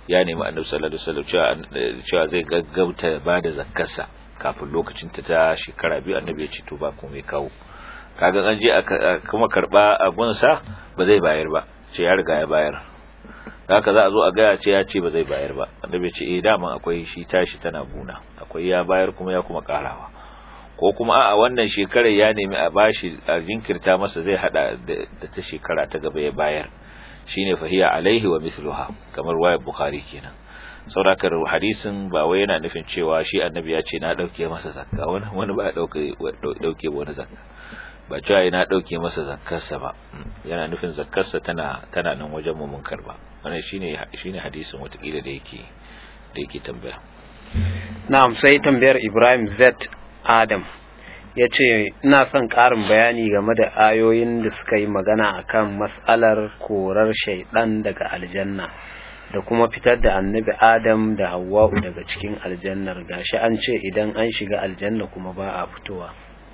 ya nemi annabi sallallahu alaihi wasallam cewa cewa zai gaggauta ba da zakkarsa kafin lokacin ta ta shekara biyu annabi ya ce to ba komai kawo kaga an je aka kuma karba abun sa ba zai bayar ba ce ya riga ya bayar haka za a zo a gaya ce ya ce ba zai bayar ba annabi ya ce eh dama akwai shi tashi tana buna akwai ya bayar kuma ya kuma karawa ko kuma a wannan shekarar ya nemi a bashi a jinkirta masa zai hada da ta shekara ta gaba ya bayar shine fahiya alaihi wa mithluha kamar wayar bukhari kenan saurakar hadisin ba wai yana nufin cewa shi annabi ya ce na dauke masa zakka wani wani ba dauke dauke wani zakka ba cewa na dauke masa zakkarsa ba yana nufin zakkarsa tana tana nan wajen mu mun karba wannan shine shine hadisin watakila da yake da yake tambaya na'am sai tambayar Ibrahim Z Adam ya ce ina son ƙarin bayani game da ayoyin da suka yi magana akan matsalar korar shaidan daga aljanna da kuma fitar da annabi adam da hawa'u daga cikin aljannar gashi an ce idan an shiga aljanna kuma ba a fitowa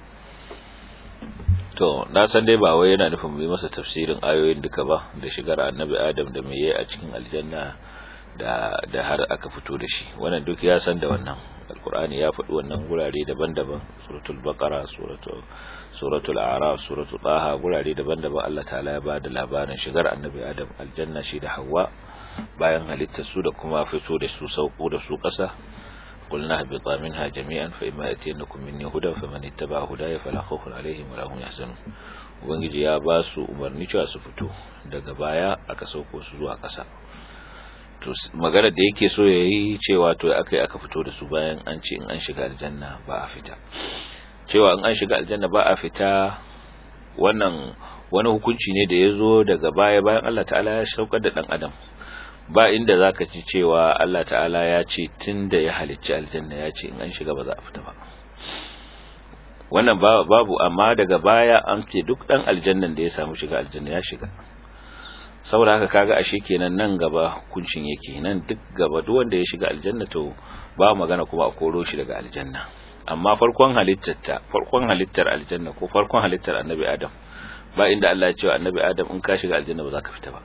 to na san dai ba wai yana nufin mu yi masa tafsirin ayoyin duka ba da shigar annabi adam da mai a cikin aljanna da da har aka fito da shi wannan duk ya san da wannan alkur'ani ya faɗi wannan gurare daban-daban suratul baqara suratul suratul a'raf suratul taha gurare daban-daban Allah ta'ala ya bada labarin shigar annabi adam aljanna shi da hawa bayan halittar su da kuma fito da su sauko da su ƙasa قلنا اهبطا منها جميعا فإما يأتينكم مني هدى فمن اتبع هداي فلا خوف عليهم ولا هم يحزنون ubangiji ya ba su umarni cewa su fito daga baya aka sauko su zuwa ƙasa to magana da yake so ya yi cewa to aka aka fito da su bayan an ce in an shiga aljanna ba a fita cewa in an shiga aljanna ba a fita wannan wani hukunci ne da ya zo daga baya bayan Allah ta'ala ya saukar da dan adam ba inda zaka ci cewa Allah ta'ala ya ce tunda ya halicci aljanna ya ce in an shiga ba za a fita ba wannan babu amma daga baya an ce duk dan aljannan da ya samu shiga aljanna ya shiga saboda haka kaga ashe kenan nan gaba hukuncin yake nan duk gaba duk wanda ya shiga aljanna to ba magana kuma a koro shi daga aljanna amma farkon halittar ta farkon halittar aljanna ko farkon halittar annabi adam ba inda Allah ya ce wa annabi adam in ka shiga aljanna ba za ka fita ba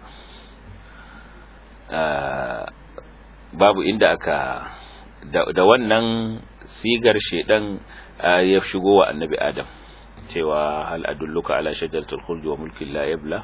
babu inda aka da wannan sigar shedan ya shigo wa annabi adam cewa hal adulluka ala shajaratul khuldi wa mulkin la yabla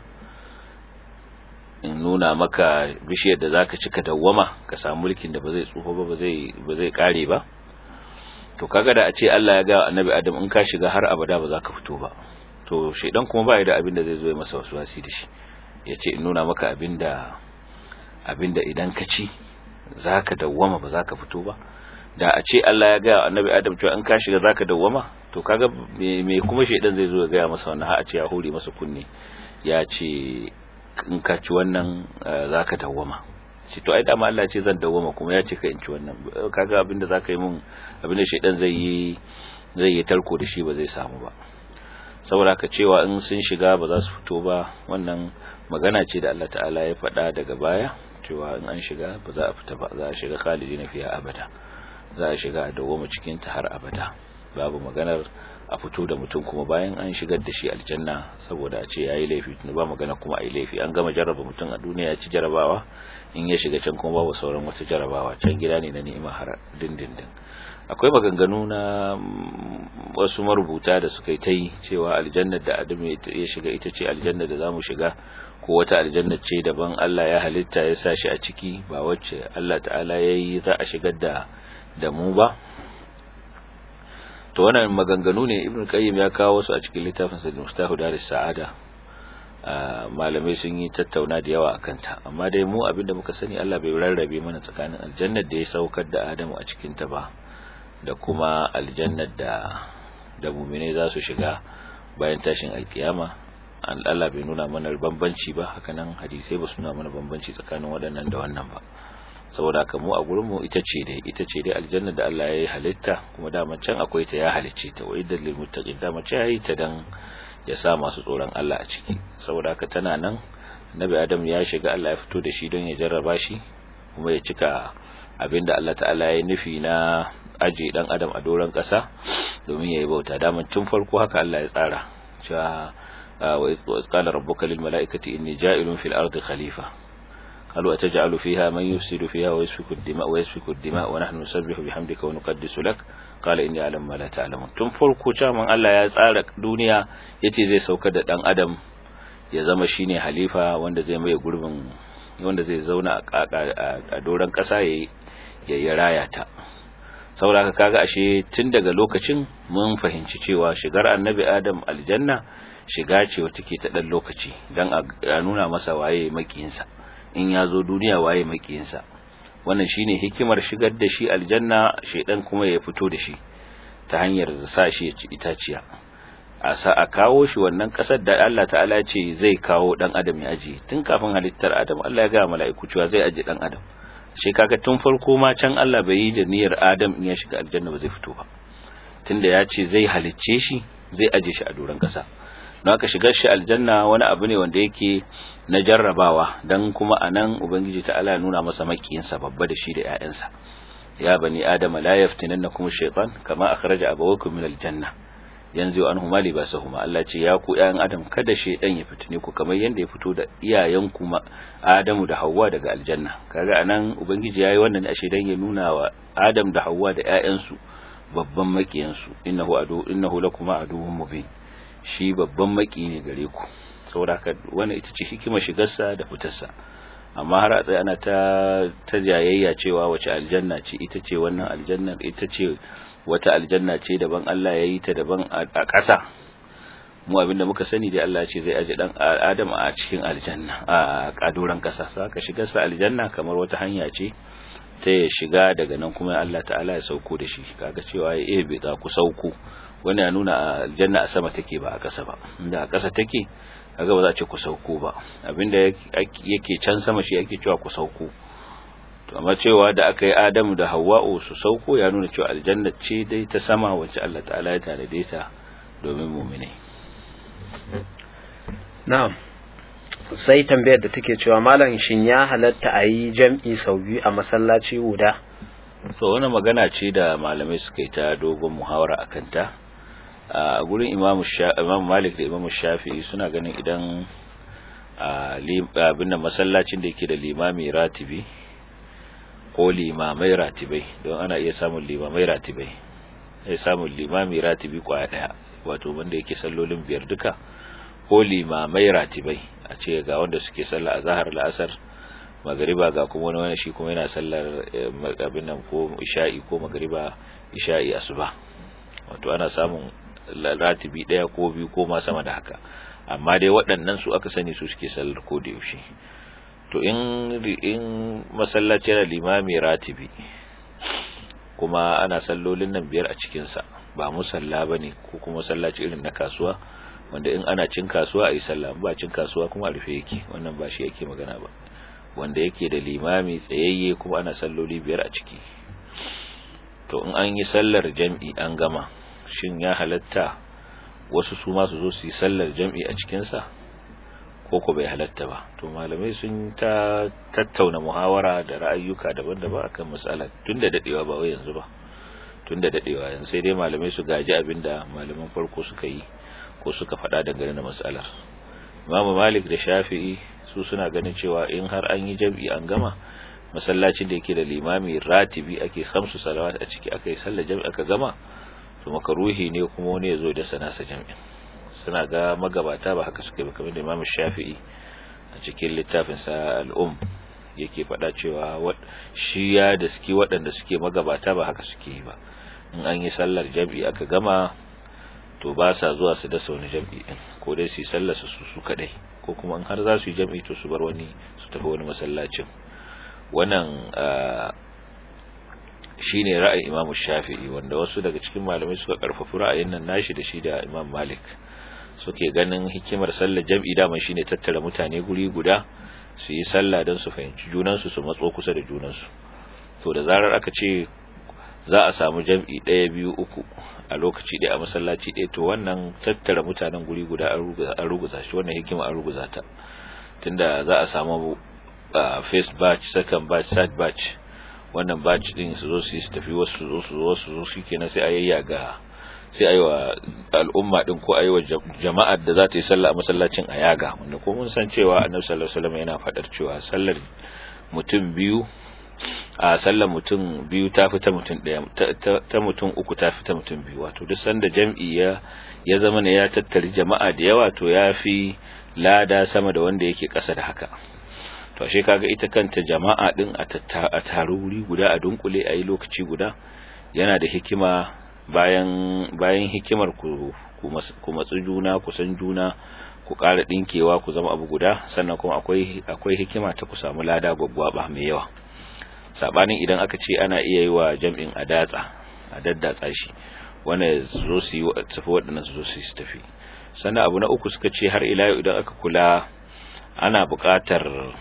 in nuna maka bishiyar da zaka cika dawwama ka samu mulkin da ba zai tsufa ba ba zai ba zai kare ba to kaga da a ce Allah ya ga annabi adam in ka shiga har abada ba za ka fito ba to shedan kuma ba da abin da zai zo ya masa waswasi da shi yace in nuna maka abinda abinda idan ka ci zaka dawwama ba za ka fito ba da a ce Allah ya gaya annabi Adam cewa in ka shiga zaka dawwama to kaga me kuma shedan zai zo ya gaya masa wannan har a ce ya hore masa kunne ya ce in ka ci wannan zaka dawwama shi to ai da Allah ce zan dawwama kuma ya ce ka in ci wannan kaga abinda zaka yi mun abinda shedan zai yi zai yi tarko da shi ba zai samu ba saboda ka cewa in sun shiga ba za su fito ba wannan magana ce da Allah ta'ala ya faɗa daga baya cewa in an shiga ba za a fita ba za a shiga khalidina fiha abada za a shiga a dawoma cikin ta har abada babu maganar a fito da mutum kuma bayan an shigar da shi aljanna saboda a ce yayi laifi tun ba magana kuma ai laifi an gama jarraba mutum a duniya ya ci jarabawa in ya shiga can kuma babu sauran wata jarabawa can gida ne na ni'ima har dindindin akwai maganganu na wasu marubuta da suka yi ta yi cewa aljannar da adam ya shiga ita ce aljannar da zamu shiga ko wata aljannar ce daban Allah ya halitta ya sa shi a ciki ba wacce Allah ta'ala ya yi za a shigar da da mu ba to wannan maganganu ne ibn qayyim ya kawo su a cikin littafin sa mustahu daris sa'ada malamai sun yi tattauna da yawa akan ta amma dai mu abinda muka sani Allah bai rarrabe mana tsakanin aljannar da ya saukar da Adamu a cikin ta ba da kuma aljannar da da mu'mine za su shiga bayan tashin alkiyama Allah bai nuna mana bambanci ba hakanan hadisai ba su nuna mana bambanci tsakanin waɗannan da wannan ba saboda haka mu a gurin mu ita ce dai ita ce dai aljanna da Allah ya yi halitta kuma da can akwai ta ya halicce ta wa iddal lil muttaqin da mace yayi ta dan ya sa masu tsoron Allah a ciki saboda haka tana nan Nabi Adam ya shiga Allah ya fito da shi don ya jarraba shi kuma ya cika abinda Allah ta'ala ya nufi na aje dan Adam a doron ƙasa domin yayi bauta daman tun farko haka Allah ya tsara cewa wa qala rabbuka lil mala'ikati inni ja'ilun fil ardi khalifa قالوا أتجعل فيها من يفسد فيها ويسفك الدماء ويسفك الدماء ونحن نسبح بحمدك ونقدس لك قال إني أعلم ما لا تعلمون tun farko caman Allah ya tsara duniya yace zai sauka da dan adam ya zama shine halifa wanda zai mai gurbin wanda zai zauna a doron kasa yayi ya raya ta saboda kaga ashe tun daga lokacin mun fahimci cewa shigar annabi adam aljanna shiga ce wata ke ta dan lokaci dan a nuna masa waye makiyinsa in ya zo duniya waye makiyinsa wannan shine hikimar shigar da shi aljanna shedan kuma ya fito da shi ta hanyar sa shi ya ci itaciya a sa a kawo shi wannan kasar da Allah ta'ala ce zai kawo dan adam ya aje tun kafin halittar adam Allah ya ga mala'iku cewa zai aje dan adam shi kaga tun farko ma can Allah bai yi da niyyar adam in ya shiga aljanna ba zai fito ba tunda ya ce zai halicce shi zai aje shi a doron kasa don haka shigar shi aljanna wani abu ne wanda yake na jarrabawa dan kuma anan ubangiji ta'ala ya nuna masa makiyinsa babba da shi da ƴaƴansa ya bani adama la yaftinannakum shaytan kama akhraja abawakum min aljanna yanzu an huma libasahuma Allah ce ya ku ƴaƴan adam kada shaydan ya fitine ku kamar yanda ya fito da iyayen ku Adamu da Hawwa daga aljanna kaga anan ubangiji yayi wannan ne a shaydan ya nuna wa Adam da Hawwa da ƴaƴansu babban makiyansu innahu adu innahu lakuma aduwwun mubin shi babban maki ne gare ku saboda haka wannan ita ce hikimar shigarsa da fitarsa amma har a tsaye ana ta ta jayayya cewa wace aljanna ce ita ce wannan aljanna ita ce wata aljanna ce daban Allah ya yi ta daban a ƙasa mu abinda muka sani dai Allah ce zai aje dan Adam a cikin aljanna a kadoran ƙasa saka shigar sa aljanna kamar wata hanya ce ta ya shiga daga nan kuma Allah ta'ala ya sauko da shi kaga cewa ya ebe za ku sauko wani ya nuna aljanna a sama take ba a ƙasa ba inda a ƙasa take kaga ba za a ce ku sauko ba abinda yake can sama shi yake cewa ku sauko to amma cewa da aka yi Adamu da Hawwa'u su sauko ya nuna cewa aljanna ce dai ta sama wacce Allah ta'ala ya tanade ta domin mu'minai na'am sai tambayar da take cewa malam shin ya halatta a yi jam'i sau biyu a masallaci guda to wani magana ce da malamai suka yi ta dogon muhawara a kanta a gurin imamu malik da imamu shafi'i suna ganin idan abin da masallacin da yake da limami ratibi ko limamai ratibai don ana iya samun limamai ratibai ya samun limami ratibi kwaya daya wato wanda yake sallolin biyar duka ko limamai ratibai a ce ga wanda suke sallah a zahar la'asar magariba ga kuma wani wani shi kuma yana sallar abin nan ko isha'i ko magariba isha'i asuba wato ana samun ratibi daya ko biyu ko ma sama da haka amma dai waɗannan su aka sani su suke sallar ko da yaushe to in in masallaci yana limami ratibi kuma ana sallolin nan biyar a cikin sa ba musalla bane ko kuma sallaci irin na kasuwa wanda in ana cin kasuwa ayi sallah ba cin kasuwa kuma a rufe yake wannan ba shi yake magana ba wanda yake da limami tsayayye kuma ana salloli biyar a ciki to in an yi sallar jam'i an gama shin ya halatta wasu su ma su zo su yi sallar jam'i a cikinsa ko ko bai halatta ba to malamai sun ta tattauna muhawara da ra'ayyuka daban-daban akan matsalar tun da dadewa ba wai yanzu ba tun da dadewa yanzu sai dai malamai su gaji abinda malaman farko suka yi ko suka faɗa dangane da matsalar imamu malik da shafi'i su suna ganin cewa in har an yi jam'i an gama masallacin da yake da limami ratibi ake khamsu salawat a ciki aka yi sallar jam'i aka gama to makaruhi ne kuma wani ya zo da sana sa jam'in suna ga magabata ba haka suke ba kamar da Imam Shafi'i a cikin littafin sa al-Um yake faɗa cewa shi ya da suke waɗanda suke magabata ba haka suke yi ba in an yi sallar jam'i aka gama to ba sa zuwa su da wani jam'i din ko dai su yi sallar su su kadai ko kuma in har za su yi jam'i to su bar wani su tafi wani masallacin wannan shine ra'ayin Imam Shafi'i wanda wasu daga cikin malamai suka karfafi ra'ayin nan nashi da shi da Imam Malik suke ganin hikimar sallar jam'i daman shine tattara mutane guri guda su yi sallah don su fahimci junansu su matso kusa da junansu to da zarar aka ce za a samu jam'i ɗaya biyu uku a lokaci ɗaya a masallaci ɗaya to wannan tattara mutanen guri guda an ruguza shi wannan hikima an ruguza ta tunda za a samu first batch second batch third batch wannan batch din su zo su tafi wasu zo su zo su zo shikenan sai a yayyaga sai ayi wa al'umma din ko ayi wa jama'ar da za ta yi sallah a masallacin a yaga wanda ko mun san cewa annabi sallallahu alaihi wasallam yana fadar cewa sallar mutum biyu a sallar mutum biyu ta fi ta mutum ɗaya ta mutum uku ta fi ta mutum biyu wato duk sanda jam'i ya ya zama ne ya tattari jama'a da yawa to ya fi lada sama da wanda yake ƙasa da haka to ashe kaga ita kanta jama'a din a taru wuri guda a dunkule a yi lokaci guda yana da hikima bayan bayan hikimar ku ku matsu juna ku san juna ku ƙara ɗinkewa ku zama abu guda sannan kuma akwai akwai hikima ta ku samu lada gwaggwaba mai yawa sabanin idan aka ce ana iya yi wa jam'in a datsa a daddatsa shi wanda zo su yi tafi waɗannan su zo su yi tafi sannan abu na uku suka ce har ila yau idan aka kula ana buƙatar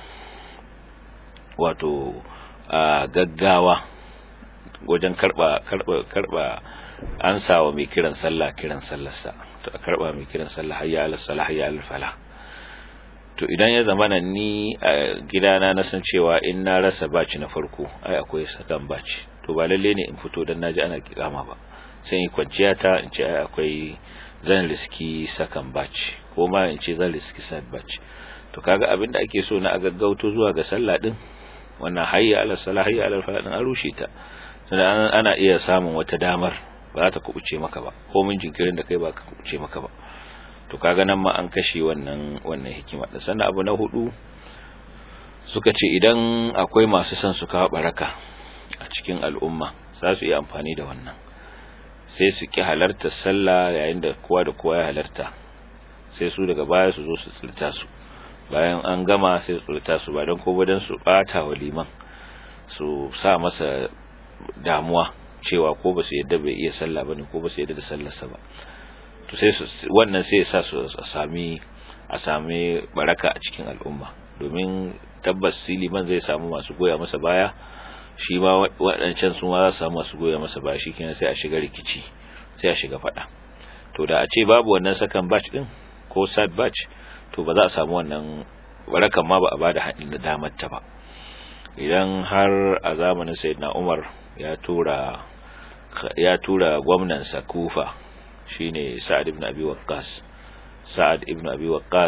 wato gaggawa wajen karba karba karba ansawa mai kiran sallah kiran sallarsa to a karba mai kiran sallah hayya ala salah hayya ala falah to idan ya zama nan ni a gidana na san cewa in na rasa baci na farko ai akwai sakan baci to ba lalle ne in fito dan naji ana kikama ba sai in kwanciya ta in ce ai akwai zan riski sakan baci ko ma in ce zan riski sad baci to kaga abin da ake so na a gaggauto zuwa ga sallah din wannan hayya ala salah hayya ala falah din an rushe ta sannan ana iya samun wata damar ba za ta kubuce maka ba ko mun jinkirin da kai ba ka kubuce maka ba to kaga nan ma an kashe wannan wannan hikima da sannan abu na hudu suka ce idan akwai masu son su kawo baraka a cikin al'umma za su iya amfani da wannan sai su ki halarta sallah yayin da kowa da kowa ya halarta sai su daga baya su zo su tsilta su bayan an gama sai su tsilta su ba don ko dan su bata wa liman su sa masa damuwa cewa ko ba su yadda bai iya sallah bane ko ba su yadda da sallarsa ba to sai wannan sai sa su a sami a sami baraka a cikin al'umma domin tabbas siliman zai samu masu goya masa baya shi ma waɗancan su ma za su samu masu goya masa baya shikenan sai a shiga rikici sai a shiga faɗa to da a ce babu wannan sakan batch din ko sad batch to ba za a samu wannan barakan ma ba a bada haɗin da damar ta ba idan har a zamanin sayyidina Umar ya tura ya tura gwamnan sa Kufa shine Sa'ad ibn Abi Waqqas Sa'ad ibn Abi Waqqas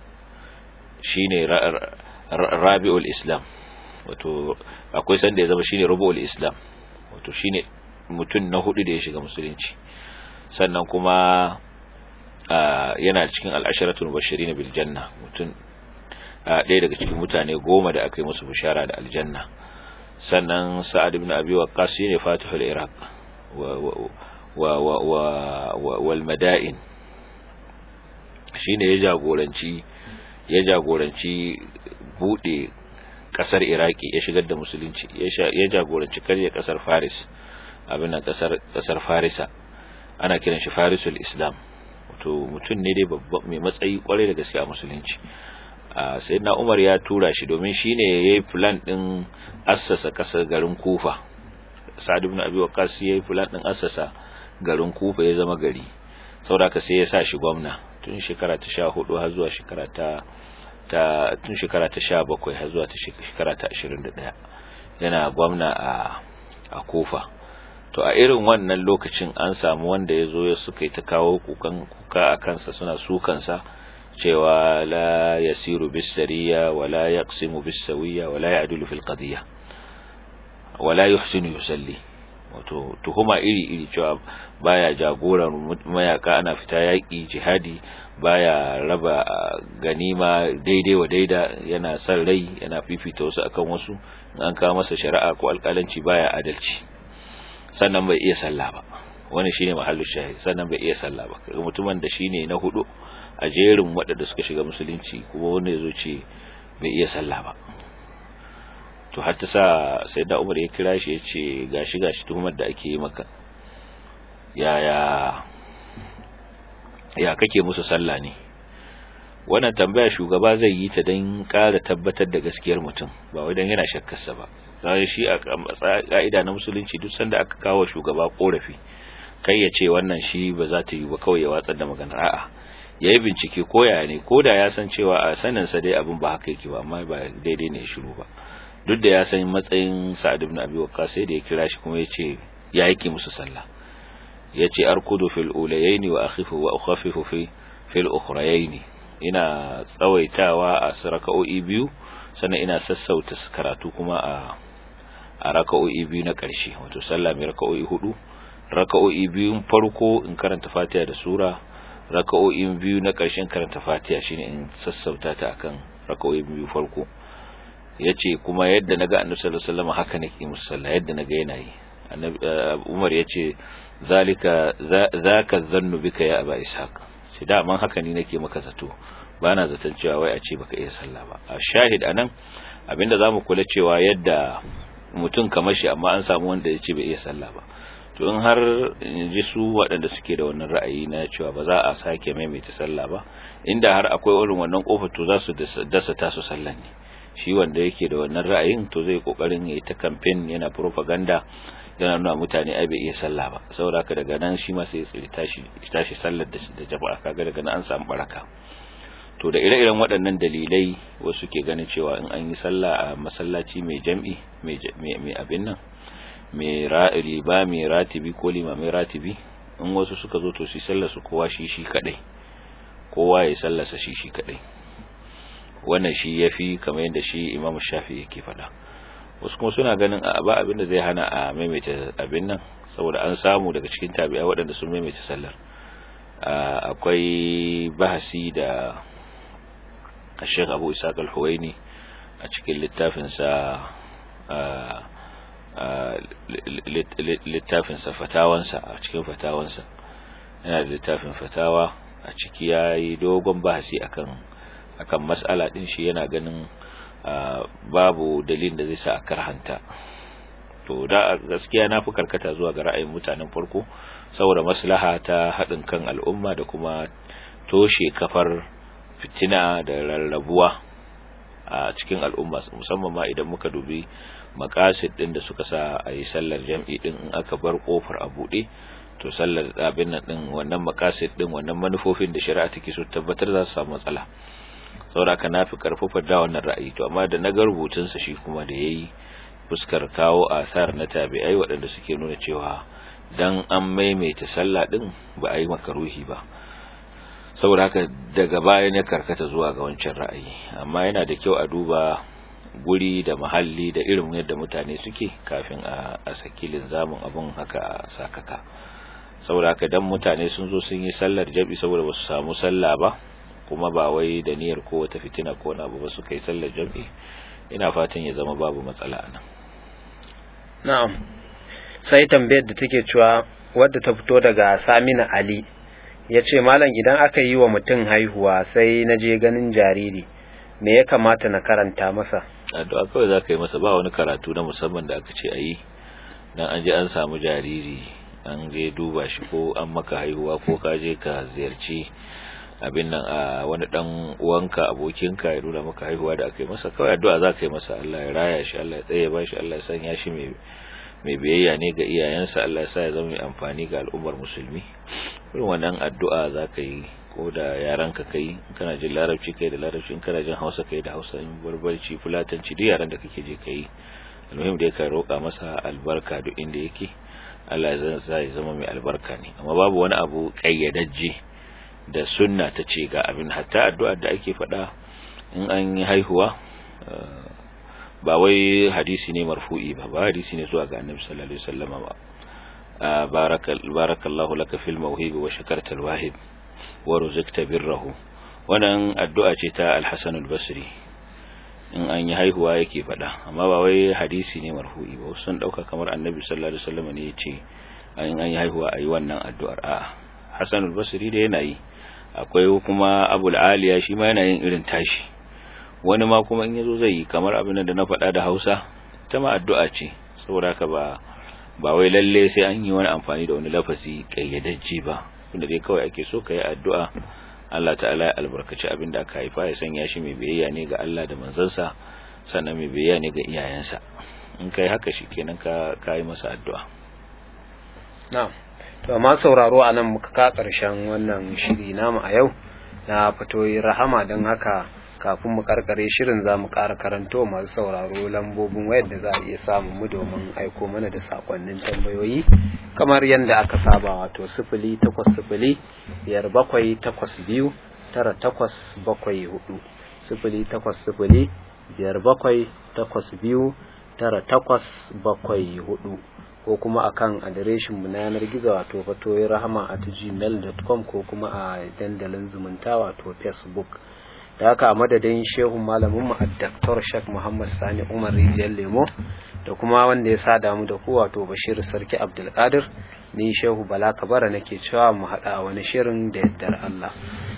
shine Rabiul Islam wato akwai sanda ya zama shine Rubu'ul Islam wato shine mutum na hudu da ya shiga musulunci sannan kuma yana cikin al-asharatul mubashirin bil janna mutum ɗaya daga cikin mutane goma da aka yi musu bishara da aljanna sannan Sa'ad ibn Abi Waqqas shine Fatihul Iraq wal mada'in shine ya jagoranci ya jagoranci bude kasar iraki ya shigar da musulunci ya jagoranci karya kasar faris abin kasar kasar farisa ana kiran shi farisul islam wato mutum ne dai babban mai matsayi kwarai da gaske a musulunci sayyidina umar ya tura shi domin shine yayi plan din assasa kasar garin kufa sa'ad ibn abi waqqas yayi plan din assasa garin kufa ya zama gari saboda sai ya sa shi gwamna tun shekara ta 14 har zuwa shekara ta ta tun shekara ta 17 har zuwa ta shekara ta 21 yana gwamna a a kufa to a irin wannan lokacin an samu wanda ya zo ya suka yi ta kawo kukan kuka a kansa suna sukansa cewa la yasiru bis sariya wala yaqsimu bis sawiya wala ya'dulu fil qadiyya wala yuhsinu yusalli wato tuhuma iri-iri cewa baya jagoran mayaka ana fita yaƙi jihadi baya raba ganima daidai wa daida yana son rai yana fifita wasu akan wasu an kawo masa shari'a ko alƙalanci baya adalci sannan bai iya sallah ba wani shine mahallu shahid sannan bai iya sallah ba kaga mutumin da shine na hudu a jerin waɗanda suka shiga musulunci kuma wanda yazo ce bai iya sallah ba to har ta sa sai da umar ya kira shi ya ce gashi gashi tuhumar da ake yi maka yaya ya kake musu sallah ne wannan tambaya shugaba zai yi ta don ƙara tabbatar da gaskiyar mutum ba wai don yana shakkarsa ba sai shi a ka'ida na musulunci duk sanda aka kawo shugaba korafi kai ya ce wannan shi ba za ta yi ba kawai ya watsar da maganar a'a ya yi bincike ko ya ne ko da ya san cewa a saninsa dai abin ba haka yake ba amma ba daidai ne shiru ba duk da ya san matsayin sa'ad ibn abi waqqas sai da ya kira shi kuma ya ce ya yake musu sallah ya ce arkudu fil ulayaini wa akhifu wa ukhafifu fi fil ukhrayaini ina tsawaitawa a raka'o'i biyu sannan ina sassauta karatu kuma a a raka'o'i biyu na ƙarshe wato sallah mai raka'o'i hudu raka'o'i biyun farko in karanta fatiha da sura raka'o'i biyu na ƙarshen karanta fatiha shine in sassauta ta akan raka'o'i biyu farko yace kuma yadda naga annabi sallallahu alaihi wasallam haka nake musalla yadda naga yana yi annabi Umar yace zalika zaka zannu bika ya aba ishaq shi da man haka ni nake maka zato bana zaton cewa wai a ce baka iya sallah ba a shahid anan abinda zamu kula cewa yadda mutum kamar shi amma an samu wanda yace bai iya sallah ba to in har ji su waɗanda suke da wannan ra'ayi na cewa ba za a sake maimaita sallah ba inda har akwai irin wannan kofar to za su dasa tasu sallan ne shi wanda yake da wannan ra'ayin to zai kokarin yayi ta campaign yana propaganda yana nuna mutane ai bai iya sallah ba saboda haka daga nan shi ma sai ya tashi tashi sallar da da jama'a kaga daga nan an samu baraka to da ire-iren waɗannan dalilai wasu ke ganin cewa in an yi sallah a masallaci mai jam'i mai abin nan mai riba mai ratibi ko lima mai ratibi in wasu suka zo to su sallar su kowa shi shi kadai kowa ya sallarsa shi shi kadai wannan shi yafi kamar yadda shi Imam Shafi yake faɗa wasu kuma suna ganin a ba abin da zai hana a maimaita abin nan saboda an samu daga cikin tabi'a waɗanda sun maimaita sallar akwai bahasi da Sheikh Abu Ishaq Al-Huwaini a cikin littafinsa littafinsa fatawansa a cikin fatawansa yana da littafin fatawa a ciki ya yi dogon bahasi akan akan mas'ala din shi yana ganin babu dalilin da zai sa a karhanta to da gaskiya na fi karkata zuwa ga ra'ayin mutanen farko saboda maslaha ta haɗin kan al'umma da kuma toshe kafar fitina da rarrabuwa a cikin al'umma musamman ma idan muka dubi makasid din da suka sa a yi sallar jam'i din in aka bar kofar a buɗe to sallar abin nan din wannan makasid din wannan manufofin da shari'a take so tabbatar za su samu matsala saboda ka nafi karfafa da wannan ra'ayi to amma da na ga rubutun sa shi kuma da yayi fuskar kawo asar na tabi'ai waɗanda suke nuna cewa dan an maimaita sallah din ba a yi makaruhi ba saboda haka daga baya ne karkata zuwa ga wancan ra'ayi amma yana da kyau a duba guri da mahalli da irin yadda mutane suke kafin a, a saki linzamin abun haka sakaka saboda haka dan mutane sun zo sun yi sallar jabi saboda ba su samu sallah ba kuma ba wai da niyyar ko wata fitina ko na ba su kai sallar jabi ina fatan ya zama babu matsala anan na'am sai tambayar da take cewa wadda ta fito daga Samina Ali ya ce malam idan aka yi wa mutum haihuwa sai na je ganin jariri me ya kamata na karanta masa addu'a kawai za ka yi masa ba wani karatu na musamman da aka ce a yi dan an je an samu jariri an je duba shi ko an maka haihuwa ko ka je ka ziyarci abin nan a wani dan uwanka abokinka ya nuna maka haihuwa da aka yi masa kawai addu'a za ka yi masa Allah ya raya shi Allah ya tsaye ba shi Allah ya sanya shi mai mai biyayya ne ga iyayensa Allah ya sa ya zama mai amfani ga al'ummar musulmi irin wannan addu'a za ka yi ko da yaran ka kai kana jin larabci kai da larabci in kana jin hausa kai da hausa in barbarci fulatanci duk yaran da kake je kai almuhim da ka roƙa masa albarka duk inda yake Allah ya sa ya zama mai albarka ne amma babu wani abu kayyadajje da sunna ta ce ga abin hatta addu'ar da ake faɗa in an yi haihuwa ba wai hadisi ne marfu'i ba ba hadisi ne zuwa ga annabi sallallahu alaihi wasallam ba barakallahu laka fil mawhibi wa shakarta alwahib wa ruzqta birrahu wannan addu'a ce ta al-Hasan al-Basri in an yi haihuwa yake faɗa amma ba wai hadisi ne marfu'i ba sun dauka kamar annabi sallallahu alaihi wasallam ne yace in an yi haihuwa ayi wannan addu'ar a'a Hasan al-Basri da yana yi akwai kuma Abu al-Aliya shi ma yana yin irin tashi wani ma kuma in yazo zai yi kamar abin da na faɗa da Hausa ta ma addu'a ce saboda haka ba ba wai lalle sai an yi wani amfani da wani lafazi kayyadajje ba wanda dai kawai ake so ka yi addu'a Allah ta'ala ya albarkaci abin da aka haifa ya sanya shi mai biyayya ne ga Allah da manzansa sannan mai biyayya ne ga iyayensa in kai haka shi kenan ka ka yi masa addu'a na'am to amma sauraro anan muka ka karshen wannan shiri namu a yau na fatoyi rahama don haka kafin mu karkare shirin za mu ƙara karanto masu sauraro lambobin wayar da za a iya samun mu domin aiko mana da sakonnin tambayoyi kamar yadda aka saba wato sifili takwas sifili biyar bakwai takwas biyu tara takwas bakwai hudu sifili takwas sifili biyar bakwai takwas biyu tara takwas bakwai hudu ko kuma akan adireshin mu na yanar gizo wato fatoyi rahama at gmail.com ko kuma a dandalin zumunta wato facebook da haka a madadin shehu malamin mu Dr. Sheikh Muhammad Sani Umar Rijiyar Lemo da kuma wanda ya sa damu da ku wato Bashir Sarki Abdulkadir ni shehu Bala Kabara nake cewa mu haɗa wani shirin da yaddar Allah